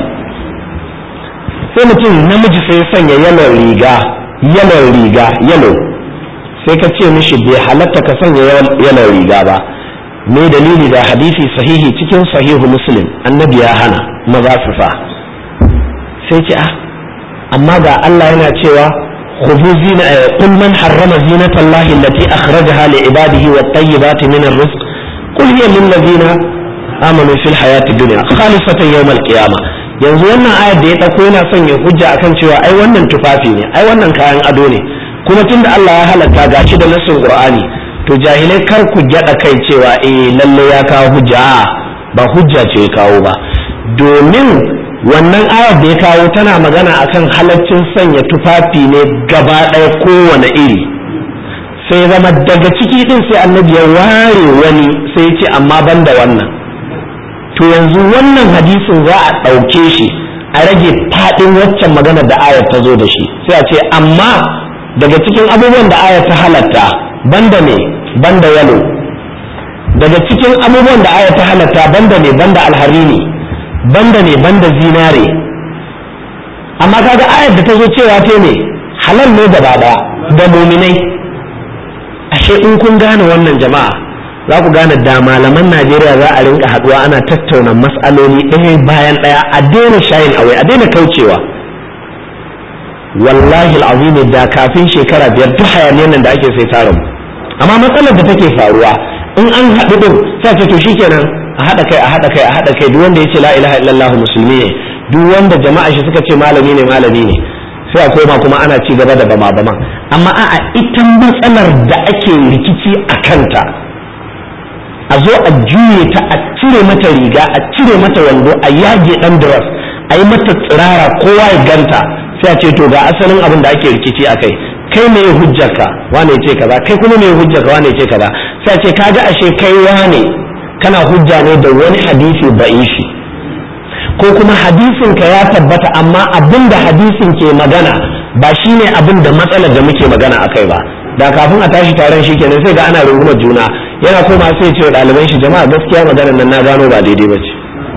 sai mutum namiji sai ya sanya yalon riga yalon riga yalo sai ka ce mishi bai halatta ka sanya yalon riga ba me dalili da hadisi sahihi cikin sahihu muslim annabi ya hana maza su sa sai ce ah amma ga Allah yana cewa khudhu zina qul man harrama zinata Allah allati akhrajaha li ibadihi wat tayyibati min ar-rizq qul hiya lil ladina amanu fil hayati dunya khalisatan yawm al-qiyamah yanzu wannan ayar da ya dauko yana son ya hujja akan cewa ai wannan tufafi ne ai wannan kayan ado ne kuma tunda Allah ya halatta gashi da nassin Qur'ani to jahilai kar ku gyada kai cewa eh lalle ya kawo hujja ba hujja ce ya kawo ba domin wannan ayar da ya kawo tana magana akan halaccin sanya tufafi ne gaba ɗaya kowane iri sai zama daga ciki din sai annabi ya ware wani sai ce amma ban da wannan to yanzu wannan hadisin za a ɗauke shi a rage faɗin waccan magana da ayar ta zo da shi sai a ce amma daga cikin abubuwan da ayar ta halatta banda ne banda yalo daga cikin abubuwan da ayar ta halatta banda ne banda alharini banda ne banda zinare amma kaga ayar da ta zo cewa te ne halal ne gaba daya da muminai ashe in kun gane wannan jama'a za ku gane da malaman najeriya za a rinka haduwa ana tattauna matsaloli ɗaya bayan ɗaya a daina shayin awai a daina kaucewa wallahi al'azimi da kafin shekara biyar duk hayaniyar nan da ake sai ta rabu amma matsalar da take faruwa in an haɗu din sai ce to shikenan a haɗa kai a haɗa kai a haɗa kai duk wanda ya ce la ilaha illallah musulmi ne duk wanda jama'a shi suka ce malami ne malami ne sai a koma kuma ana ci gaba da bama bama amma a'a ita matsalar da ake rikici a kanta a zo a juye ta a cire mata riga a cire mata wando a yage dan dress a yi mata tsirara kowa ya ganta sai a ce to ga asalin abin da ake rikici a kai kai me hujjarka wane ce kaza kai kuma me hujjarka wane ce kaza sai a ce kaga ashe kai wane kana hujja ne da wani hadisi ba'ishi ko kuma hadisin ka ya tabbata amma abin da hadisin ke magana ba shine abin da matsalar da muke magana akai ba da kafin a tashi taron shi kenan sai ga ana rungumar juna yana koma sai ce ɗaliban shi jama'a gaskiya maganar nan na gano ba daidai ba ce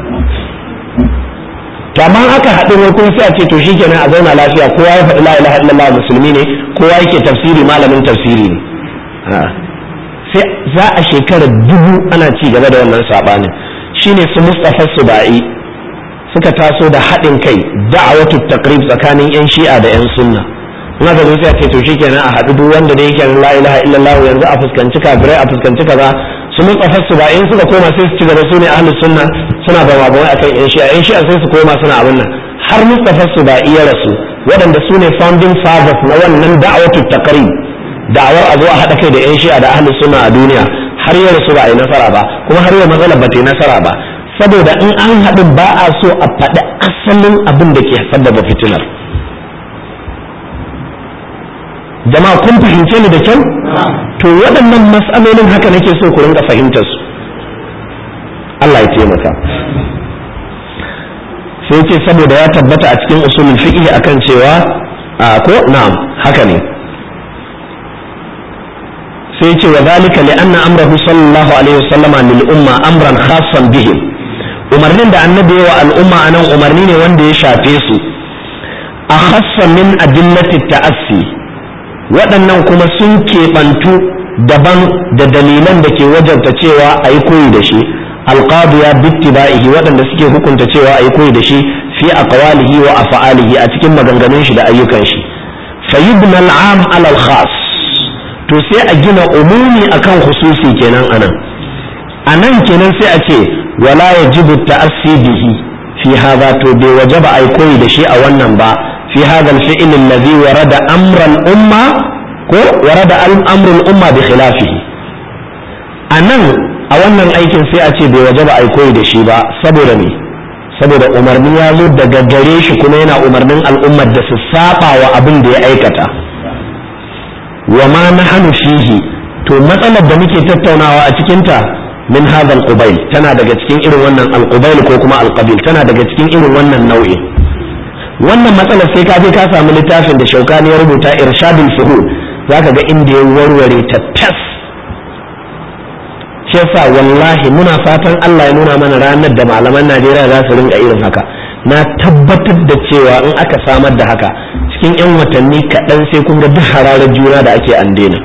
to amma aka haɗu ne kuma sai a ce to shikenan a zauna lafiya kowa ya faɗi la ilaha illallah musulmi ne kowa yake tafsiri malamin tafsiri ne sai za a shekarar dubu ana ci gaba da wannan sabanin shine su Mustafa Subai suka taso da haɗin kai da'awatu taqrib tsakanin yan shi'a da yan sunna in aka zo sai a ce to shikenan a haɗu duk wanda da yake la ilaha illallah yanzu a fuskanci kafirai a fuskanci kaza su Mustafa Subai suka koma sai su ci gaba su ne ahlus sunna suna ba mabawai akan yan shi'a yan shi'a sai su koma suna abin nan har Mustafa Subai ya rasu waɗanda su ne founding fathers na wannan da'awatu taqrib da'awar a zo a haɗa kai da 'yan shi'a da ahlus sunna a duniya har yau su ba a yi nasara ba kuma har yau matsalar ba ta yi nasara ba saboda in an haɗu ba a so a faɗi asalin abin da ke sabbaba fitinar jama'a kun fahimce ni da kyau to waɗannan matsalolin haka nake so ku rinka fahimtar su Allah ya taimaka sai ce saboda ya tabbata a cikin usulul fiqh akan cewa ko na'am haka ne sai ce wa zalika li anna amrahu sallallahu alaihi wasallam lil umma amran khassan bihim umarnin da annabi wa al'umma anan umarni ne wanda ya shafe su akhassa min adillati ta'assi waɗannan kuma sun keɓantu daban da dalilan da ke wajabta cewa a yi koyi da shi alqadiya bittiba'ihi waɗanda suke hukunta cewa ayi koyi da shi fi aqwalihi wa af'alihi a cikin maganganun shi da ayyukan shi fayibna al'am ala al-khas to sai a gina umumi akan khususi kenan anan anan kenan sai a ce wala yajibu ta'assi bihi fi hadha to bai wajaba ai koyi da shi a wannan ba fi hadha al-fi'l alladhi warada amra al-umma ko warada amru al-umma bi khilafihi anan a wannan aikin sai a ce bai wajaba ai koyi da shi ba saboda me saboda umarni ya zo daga gare shi kuma yana umarnin al'ummar da su saba wa abin da ya aikata wa ma nahnu fihi to matsalar da muke tattaunawa a cikinta min hadha al tana daga cikin irin wannan al ko kuma al tana daga cikin irin wannan nau'i wannan matsalar sai ka je ka samu littafin da shaukani ya rubuta irshadul fuhul zaka ga inda ya warware ta tas shi yasa wallahi muna fatan Allah ya nuna mana ranar da malaman Najeriya za su rinka irin haka na tabbatar da cewa in aka samar da haka cikin 'yan watanni kaɗan sai kun ga duk hararar juna da ake an daina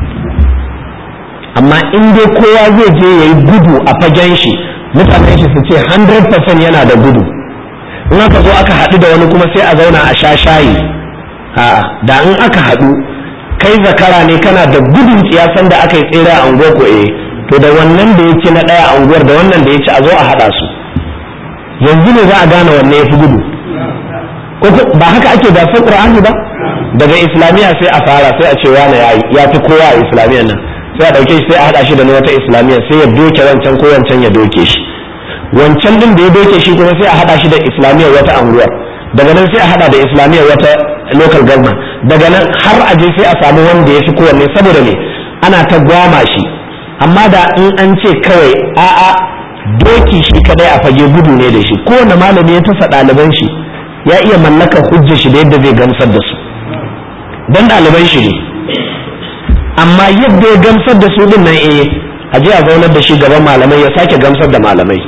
amma in dai kowa zai je ya yi gudu a fagen shi mutanen shi su ce 100% yana da gudu in aka zo aka haɗu da wani kuma sai a zauna a sha shayi a'a da in aka haɗu kai zakara ne kana da gudun tsiyasan da aka yi tsere a unguwar ko eh to da wannan da ya ci na ɗaya a unguwar da wannan da ya ci a zo a haɗa su yanzu ne za a gane wanne ya fi gudu ba haka ake gasar ƙur'ani ba daga islamiyya sai a fara sai a ce wane ya fi kowa a islamiyyar nan sai a ɗauke shi sai a haɗa shi da na wata islamiyya sai ya doke wancan ko wancan ya doke shi wancan din da ya doke shi kuma sai a haɗa shi da islamiyyar wata anguwar daga nan sai a haɗa da islamiyyar wata local government daga nan har a je sai a samu wanda ya fi kowanne saboda me ana ta gwama shi amma da in an ce kawai a'a doki shi kadai a fage gudu ne da shi kowane malami ya tasa ɗaliban shi ya iya mallakar hujja shi da yadda zai gamsar da su dan ɗaliban shi ne amma yadda ya gamsar da su din nan eh a je a zaunar da shi gaban malamai ya sake gamsar da malamai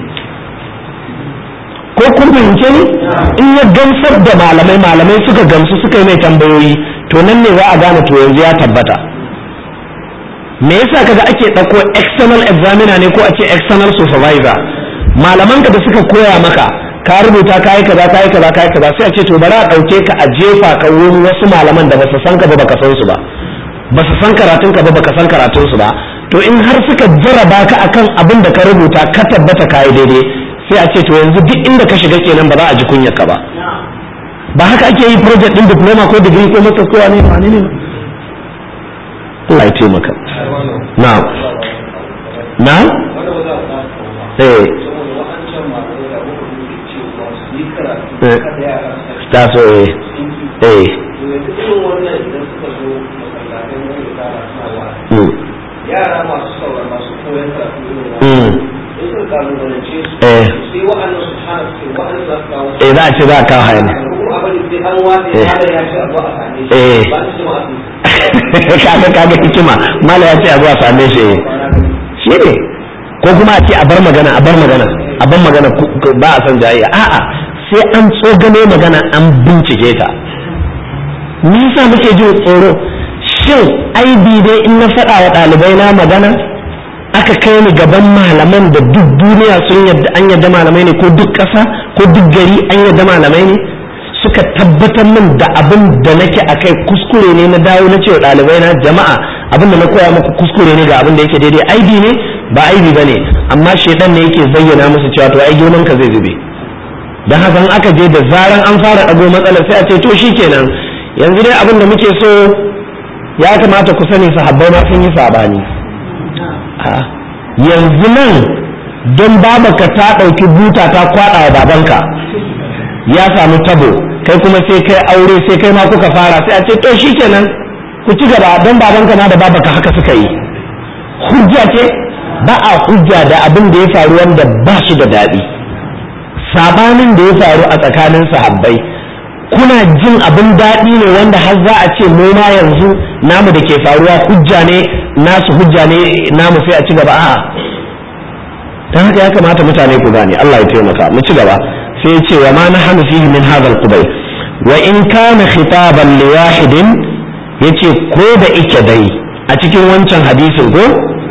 ko kun fahimce ni in ya gamsar da malamai malamai suka gamsu suka yi mai tambayoyi to nan ne za a gane to yanzu ya tabbata me yasa kaga ake ɗauko external examiner ne ko a ce external supervisor malaman ka da suka koya maka ka rubuta kayi kaza kayi kaza kayi kaza sai a ce to bari a ɗauke ka a jefa ka wurin wasu malaman da basu san ka ba baka san su ba basu san karatun ka ba baka san karatun su ba to in har suka jaraba ka akan abin da ka rubuta ka tabbata kayi daidai sai a ce to yanzu duk inda ka shiga kenan ba za a ji kunyar ka ba ba haka ake yi project din diploma ko degree ko masters ko wani ne ne Allah ya taimaka na na eh ta so eh eh yara masu saurara masu koyon karatu mm in sun kalubalance su eh sai wa'annan su hana su wa'annan za su kawo eh za a ce za a kawo hayani kuma abin sai an watsa Eh. ya ya ce abu a same shi Eh. ba su jama'a su kaga kaga hikima mala ya ce a zuwa same shi eh. shi ne ko kuma a ce a bar magana a bar magana a bar magana ku- ku- ba a son jayayya a'a sai an tsogano magana an bincike ta me yasa muke jin tsoro shin aibi dai in na faɗa wa ɗalibai na magana aka kai ni gaban malaman da duk duniya sun yadda an yadda malamai ne ko duk ƙasa ko duk gari an yadda malamai ne suka tabbatar min da abin da nake a kai kuskure ne na dawo na cewa ɗalibai na jama'a abin da na koya muku kuskure ne ga abin da yake daidai aibi ne ba aibi ba ne amma shaidan ne yake zayyana musu cewa to ai girman ka zai zube don haka in aka je da zaran an fara ɗago matsalar sai a ce to shikenan yanzu dai abin da muke so ya kamata ku sani sahabbai ma sun yi sabani a yanzu nan don babaka ta ɗauki buta ta kwaɗa wa babanka ya samu tabo kai kuma sai kai aure sai kai ma kuka fara sai a ce to shikenan ku ci gaba don babanka ma da babaka haka suka yi hujja ce ba a hujja da abin da ya faru wanda ba shi da daɗi sabanin da ya faru a tsakanin sahabbai kuna jin abin daɗi ne wanda har za a ce mu ma yanzu namu da ke faruwa hujja ne nasu hujja ne namu sai a ci gaba a'a dan haka ya kamata mutane ku gane Allah ya taimaka mu ci gaba sai ya ce wa ma nahnu fihi min hadha al-qubay wa in kana khitaban li wahidin yace ko da ike dai a cikin wancan hadisin ko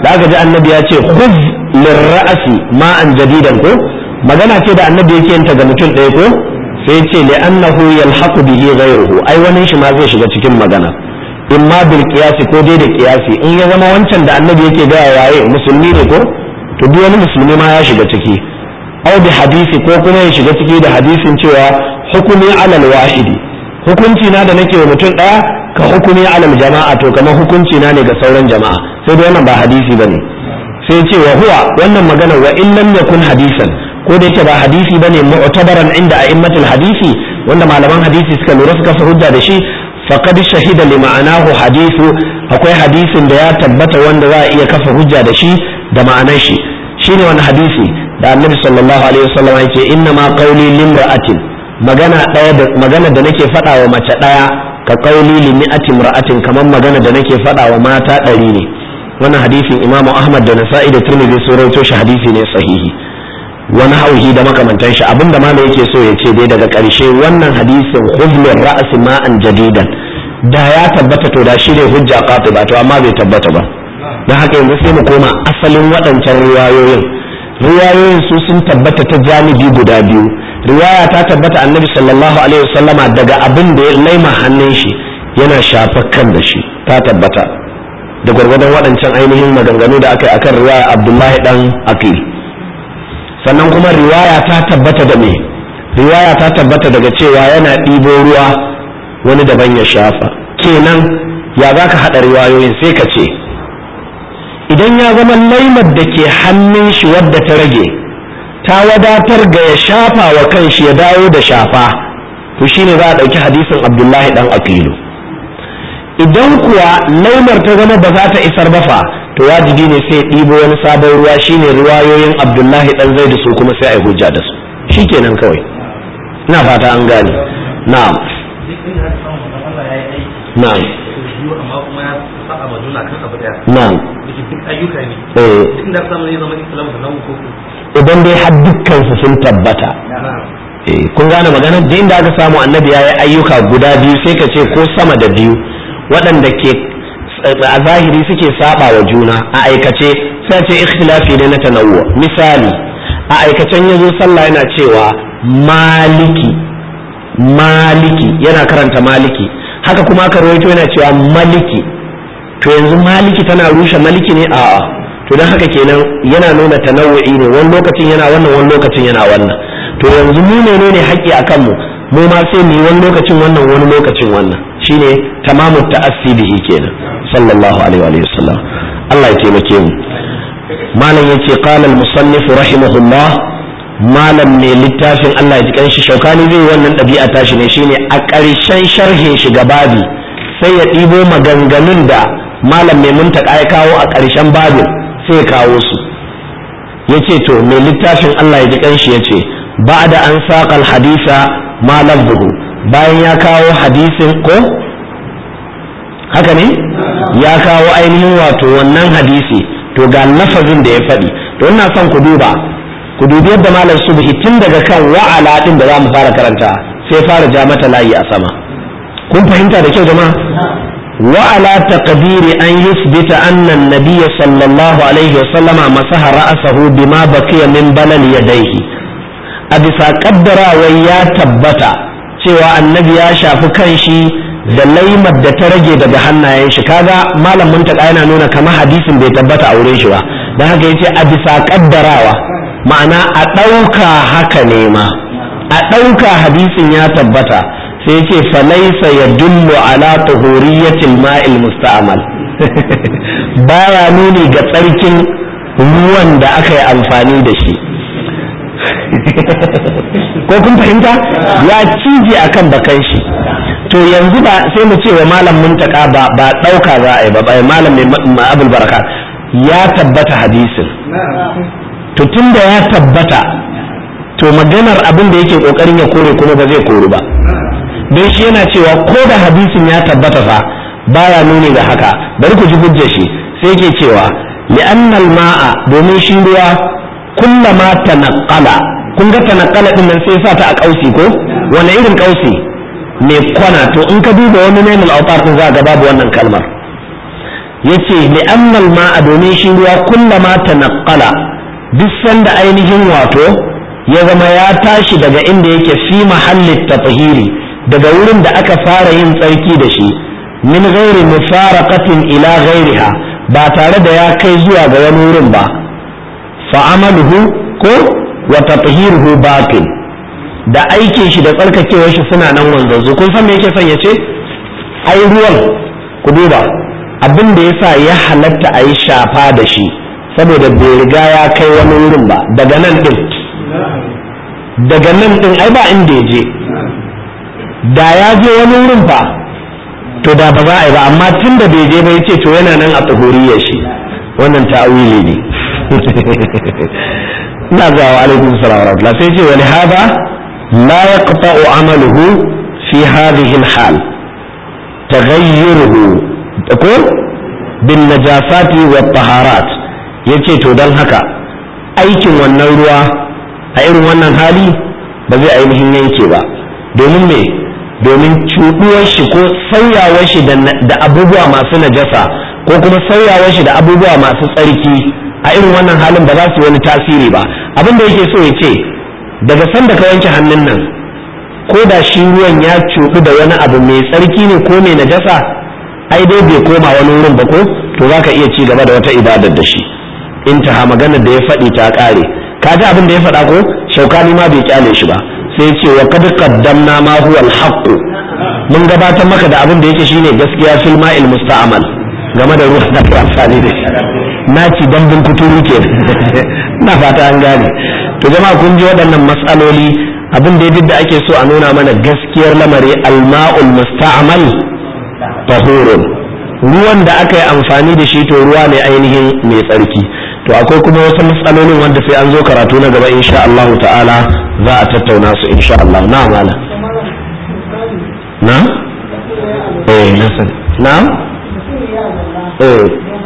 da aka ji annabi ya ce khuz lirra'asi ma'an jadidan ko magana ce da annabi yake yin ta ga mutum ɗaya ko sai ce li annahu yalhaqu bihi ghayruhu ai wani shi ma zai shiga cikin magana in ma bil qiyasi ko dai da qiyasi in ya zama wancan da annabi yake ga waye musulmi ne ko to duk wani musulmi ma ya shiga ciki au bi hadisi ko kuma ya shiga ciki da hadisin cewa hukumi alal wahidi hukunci na da nake wa mutum ɗaya ka hukumi alal jama'a to kamar hukunci na ne ga sauran jama'a sai dai wannan ba hadisi bane sai ce wa huwa wannan magana wa in lam yakun hadisan ko da yake ba hadisi bane mu'tabaran inda a'immatul hadisi wanda malaman hadisi suka lura suka fi hujja da shi faqad shahida li ma'anahu hadithu akwai hadisin da ya tabbata wanda za a iya kafa hujja da shi da ma'anar shi shine wani hadisi da annabi sallallahu alaihi wasallam yake inna ma qawli limra'atin magana daya da magana da nake faɗa wa mace daya ka qawli li mi'atin ra'atin kamar magana da nake faɗa wa mata ɗari ne wannan hadisin imamu ahmad da nasa'i da tirmidhi sun rawaito shi hadisi ne sahihi wani hauhi da makamantan shi abinda malam yake so ya ce dai daga ƙarshe wannan hadisin huzlur ra'si ma'an jadidan da ya tabbata to da shi ne hujja qatiba to amma bai tabbata ba dan haka yanzu sai mu koma asalin waɗancan riwayoyin riwayoyin su sun tabbata ta janibi guda biyu riwaya ta tabbata annabi sallallahu alaihi wasallama daga abin da ya laima hannun shi yana shafa kan da shi ta tabbata da gwargwadon waɗancan ainihin maganganu da aka yi akan riwaya abdullahi dan akil sannan kuma riwaya ta tabbata da me riwaya ta tabbata daga cewa yana ɗibo ruwa wani daban ya shafa kenan ya za ka haɗa riwayoyin sai ka ce idan ya zama laimar da ke hannun shi wadda ta rage ta wadatar ga ya shafa wa kanshi ya dawo da shafa to shine za a ɗauki hadisin abdullahi dan akilu idan kuwa laimar ta zama ba za ta isar ba fa to wajibi ne sai ɗibo wani sabon ruwa shine riwayoyin abdullahi dan zaidu su kuma sai a yi hujja da su shikenan kawai ina fata an gane na'am na'am na'am eh idan dai har dukkan su sun tabbata eh kun gane magana da inda aka samu annabi ya yi ayyuka guda biyu sai ka ce ko sama da biyu waɗanda ke a zahiri suke saba wa juna a aikace sai ce ikhtilafi ne na tanawwu misali a aikacen yazo sallah yana cewa maliki maliki yana karanta maliki haka kuma aka rawaito yana cewa maliki to yanzu maliki tana rushe maliki ne a'a to don haka kenan yana nuna tanawu'i ne wani lokacin yana wannan wani lokacin yana wannan to yanzu mu menene haƙƙi akan mu mu ma sai mu yi wani lokacin wannan wani lokacin wannan shine tamamu ta'assi bihi kenan sallallahu alaihi wa sallam Allah ya taimake mu malam yace qala al-musannif rahimahullah malam ne littafin Allah ya ji kanshi shaukani zai wannan ɗabi'a tashi ne shine a ƙarshen sharhin shi babi sai ya ɗibo maganganun da malam mai muntaka ya kawo a ƙarshen babin sai ya kawo su yace to mai littafin Allah ya ji kanshi yace ba'da an saƙal hadisa ma lafzuhu bayan ya kawo hadisin ko haka ne ya kawo ainihin wato wannan hadisi to ga lafazin da ya faɗi to ina son ku duba ku dubi yadda malam subhi tun daga kan wa'ala din da za mu fara karanta sai fara ja mata layi a sama kun fahimta da kyau jama'a wa'ala taqdiri an yusbita anna an-nabiy sallallahu alaihi wa sallama masaha ra'sahu bima baqiya min balal yadayhi a bisa kaddarawa ya tabbata cewa annabi ya shafi kanshi da laimar da ta rage daga hannayen shi kaga malam muntaka yana nuna kamar hadisin bai tabbata a wurin shi ba don haka yace a bisa kaddarawa ma'ana a ɗauka haka ne ma a ɗauka hadisin ya tabbata sai yace falaisa ya dullu ala tuhuriyatil ma'il musta'mal baya nuni ga tsarkin ruwan da aka yi amfani da shi ko kun fahimta ya cije akan bakan shi to yanzu ba sai mu ce wa malam muntaka ba ba dauka za a yi ba ba malam mai abul baraka ya tabbata hadisin to tunda ya tabbata to maganar abin da yake kokarin ya kore kuma ba zai koru ba don shi yana cewa ko da hadisin ya tabbata fa baya nuni ga haka bari ku ji hujjar shi sai yake cewa li'annal ma'a domin shi ruwa kullama tanaqqala kun ga tanaqqala din nan sai sa ta a kausi ko wani irin kausi mai kwana to in ka duba wani nailul autar din za ga babu wannan kalmar yace li'annal ma'a domin shi ruwa kullama tanaqqala duk sanda ainihin wato ya zama ya tashi daga inda yake fi mahallin tatahiri daga wurin da aka fara yin tsarki da shi min ghairi mufaraqatin ila ghairiha ba tare da ya kai zuwa ga wani wurin ba fa amaluhu ko wa tatahiruhu baqin da aikin shi da tsarkakewar shi suna nan wanzanzu kun san me yake son ya ce ai ruwan ku duba abin da yasa ya halatta a yi shafa da shi saboda bai riga ya kai wani wurin ba daga nan din daga nan din ai ba inda ya je da ya je wani wurin fa to da ba za a yi ba amma tun da bai je ba yace to yana nan a tsohoriyar shi wannan ta'awili ne ina ga wa alaikum salam wa rahmatullah sai ce wani hada la yaqta'u amaluhu fi hadhihi al-hal taghayyuruhu ko bin najasati wa taharat yace to dan haka aikin wannan ruwa a irin wannan hali ba zai ainihin yanke ba domin me domin cuɗuwar shi ko sauyawar shi da abubuwa masu najasa ko kuma sauyawar shi da abubuwa masu tsarki a irin wannan halin ba za su yi wani tasiri ba abin da yake so ya ce daga sanda ka wanke hannun nan ko da shi ruwan ya cuɗu da wani abu mai tsarki ne ko mai najasa ai dai bai koma wani wurin ba ko to za ka iya ci gaba da wata ibadar da shi intaha maganar da ya faɗi ta ƙare ka ji abin da ya faɗa ko shaukani ma bai kyale shi ba sai ce wa kad qaddamna ma huwa al mun gabatar maka da abin da yake shine gaskiya fil ma'il musta'mal game da ruwan da ka amfani da shi na ci dambin kuturu ke na fata an gane to jama'a kun ji waɗannan matsaloli abin da da ake so a nuna mana gaskiyar lamari al-ma'ul musta'mal tahurun ruwan da aka yi amfani da shi to ruwa ne ainihin mai tsarki to akwai kuma wasu matsalolin wanda sai an zo karatu na gaba insha Allah ta'ala za a tattauna su insha Allah na mala na eh na san na eh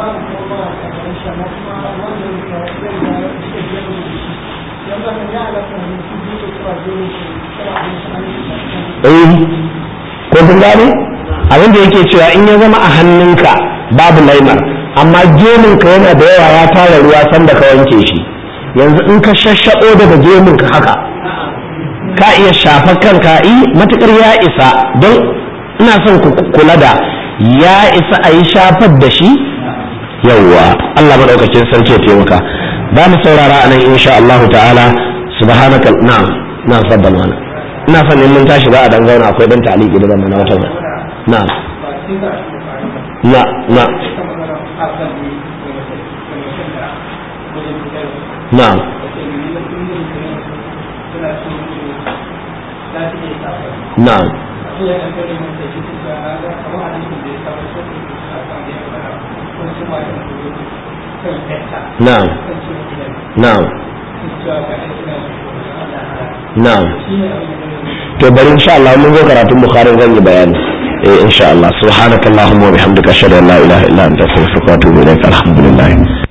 eh ko kun gane abin da yake cewa in ya zama a hannunka babu laimar amma gemunka yana da yawa ya tara ruwa sanda ka wanke shi yanzu in ka shashaɓo daga gemunka haka ka iya shafa kanka yi matukar ya isa don ina son ku kula da ya isa a yi shafar da shi yawwa Allah maɗaukakin sarki ya taimaka ba mu saurara a nan insha Allah ta'ala subhanaka na na sabbal mana ina son in mun tashi za a dan zauna akwai dan taliki da zama na wata na na na نعم نعم نعم نعم نعم to bari insha Allah mun zo karatun Bukhari zan yi bayani eh insha Allah subhanakallahumma wa bihamdika ashhadu an la ilaha illa anta astaghfiruka wa atubu ilaik alhamdulillah